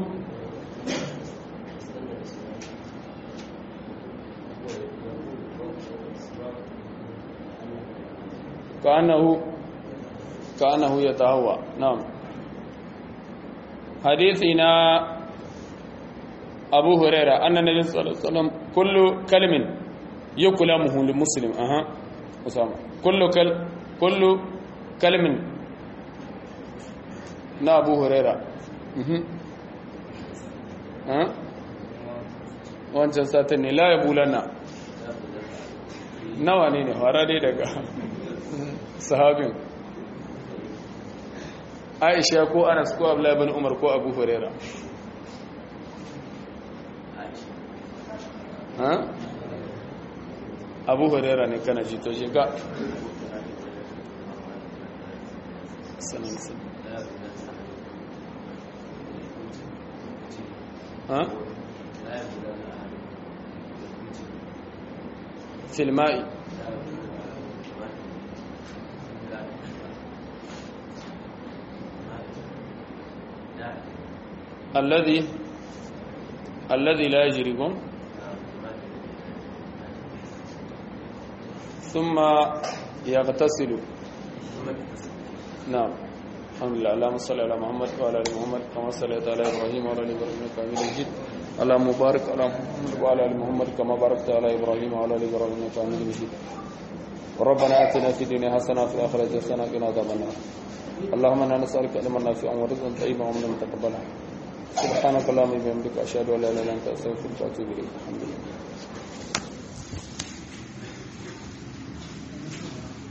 كأنه كأنه يتهوى نعم حديثنا أبو هريرة أن النبي صلى الله عليه وسلم كل كلم يكلمه للمسلم أها أسامة كل كل كل كلم نا أبو هريرة أها أه؟ wancan satin ne la ya bulana nawa ne ne fara dai daga sahabin aisha ko anas ko abdullahi bin umar ko abu huraira ha abu huraira ne kana ji to shiga sanin sun ha filma'i الذي الذي لا يجركم ثم يغتسل نعم الحمد لله اللهم صل على محمد وعلى ال محمد كما صليت على ابراهيم وعلى ال ابراهيم انك حميد مجيد اللهم بارك على محمد وعلى ال محمد كما باركت على ابراهيم وعلى ال ابراهيم انك حميد مجيد ربنا اتنا في الدنيا حسنه وفي الاخره حسنه وقنا عذاب النار اللهم انا نسالك علما نافعا ورزقا طيبا ومن متقبلا سبحانك اللهم وبحمدك اشهد ان لا اله الا انت استغفرك واتوب اليك الحمد لله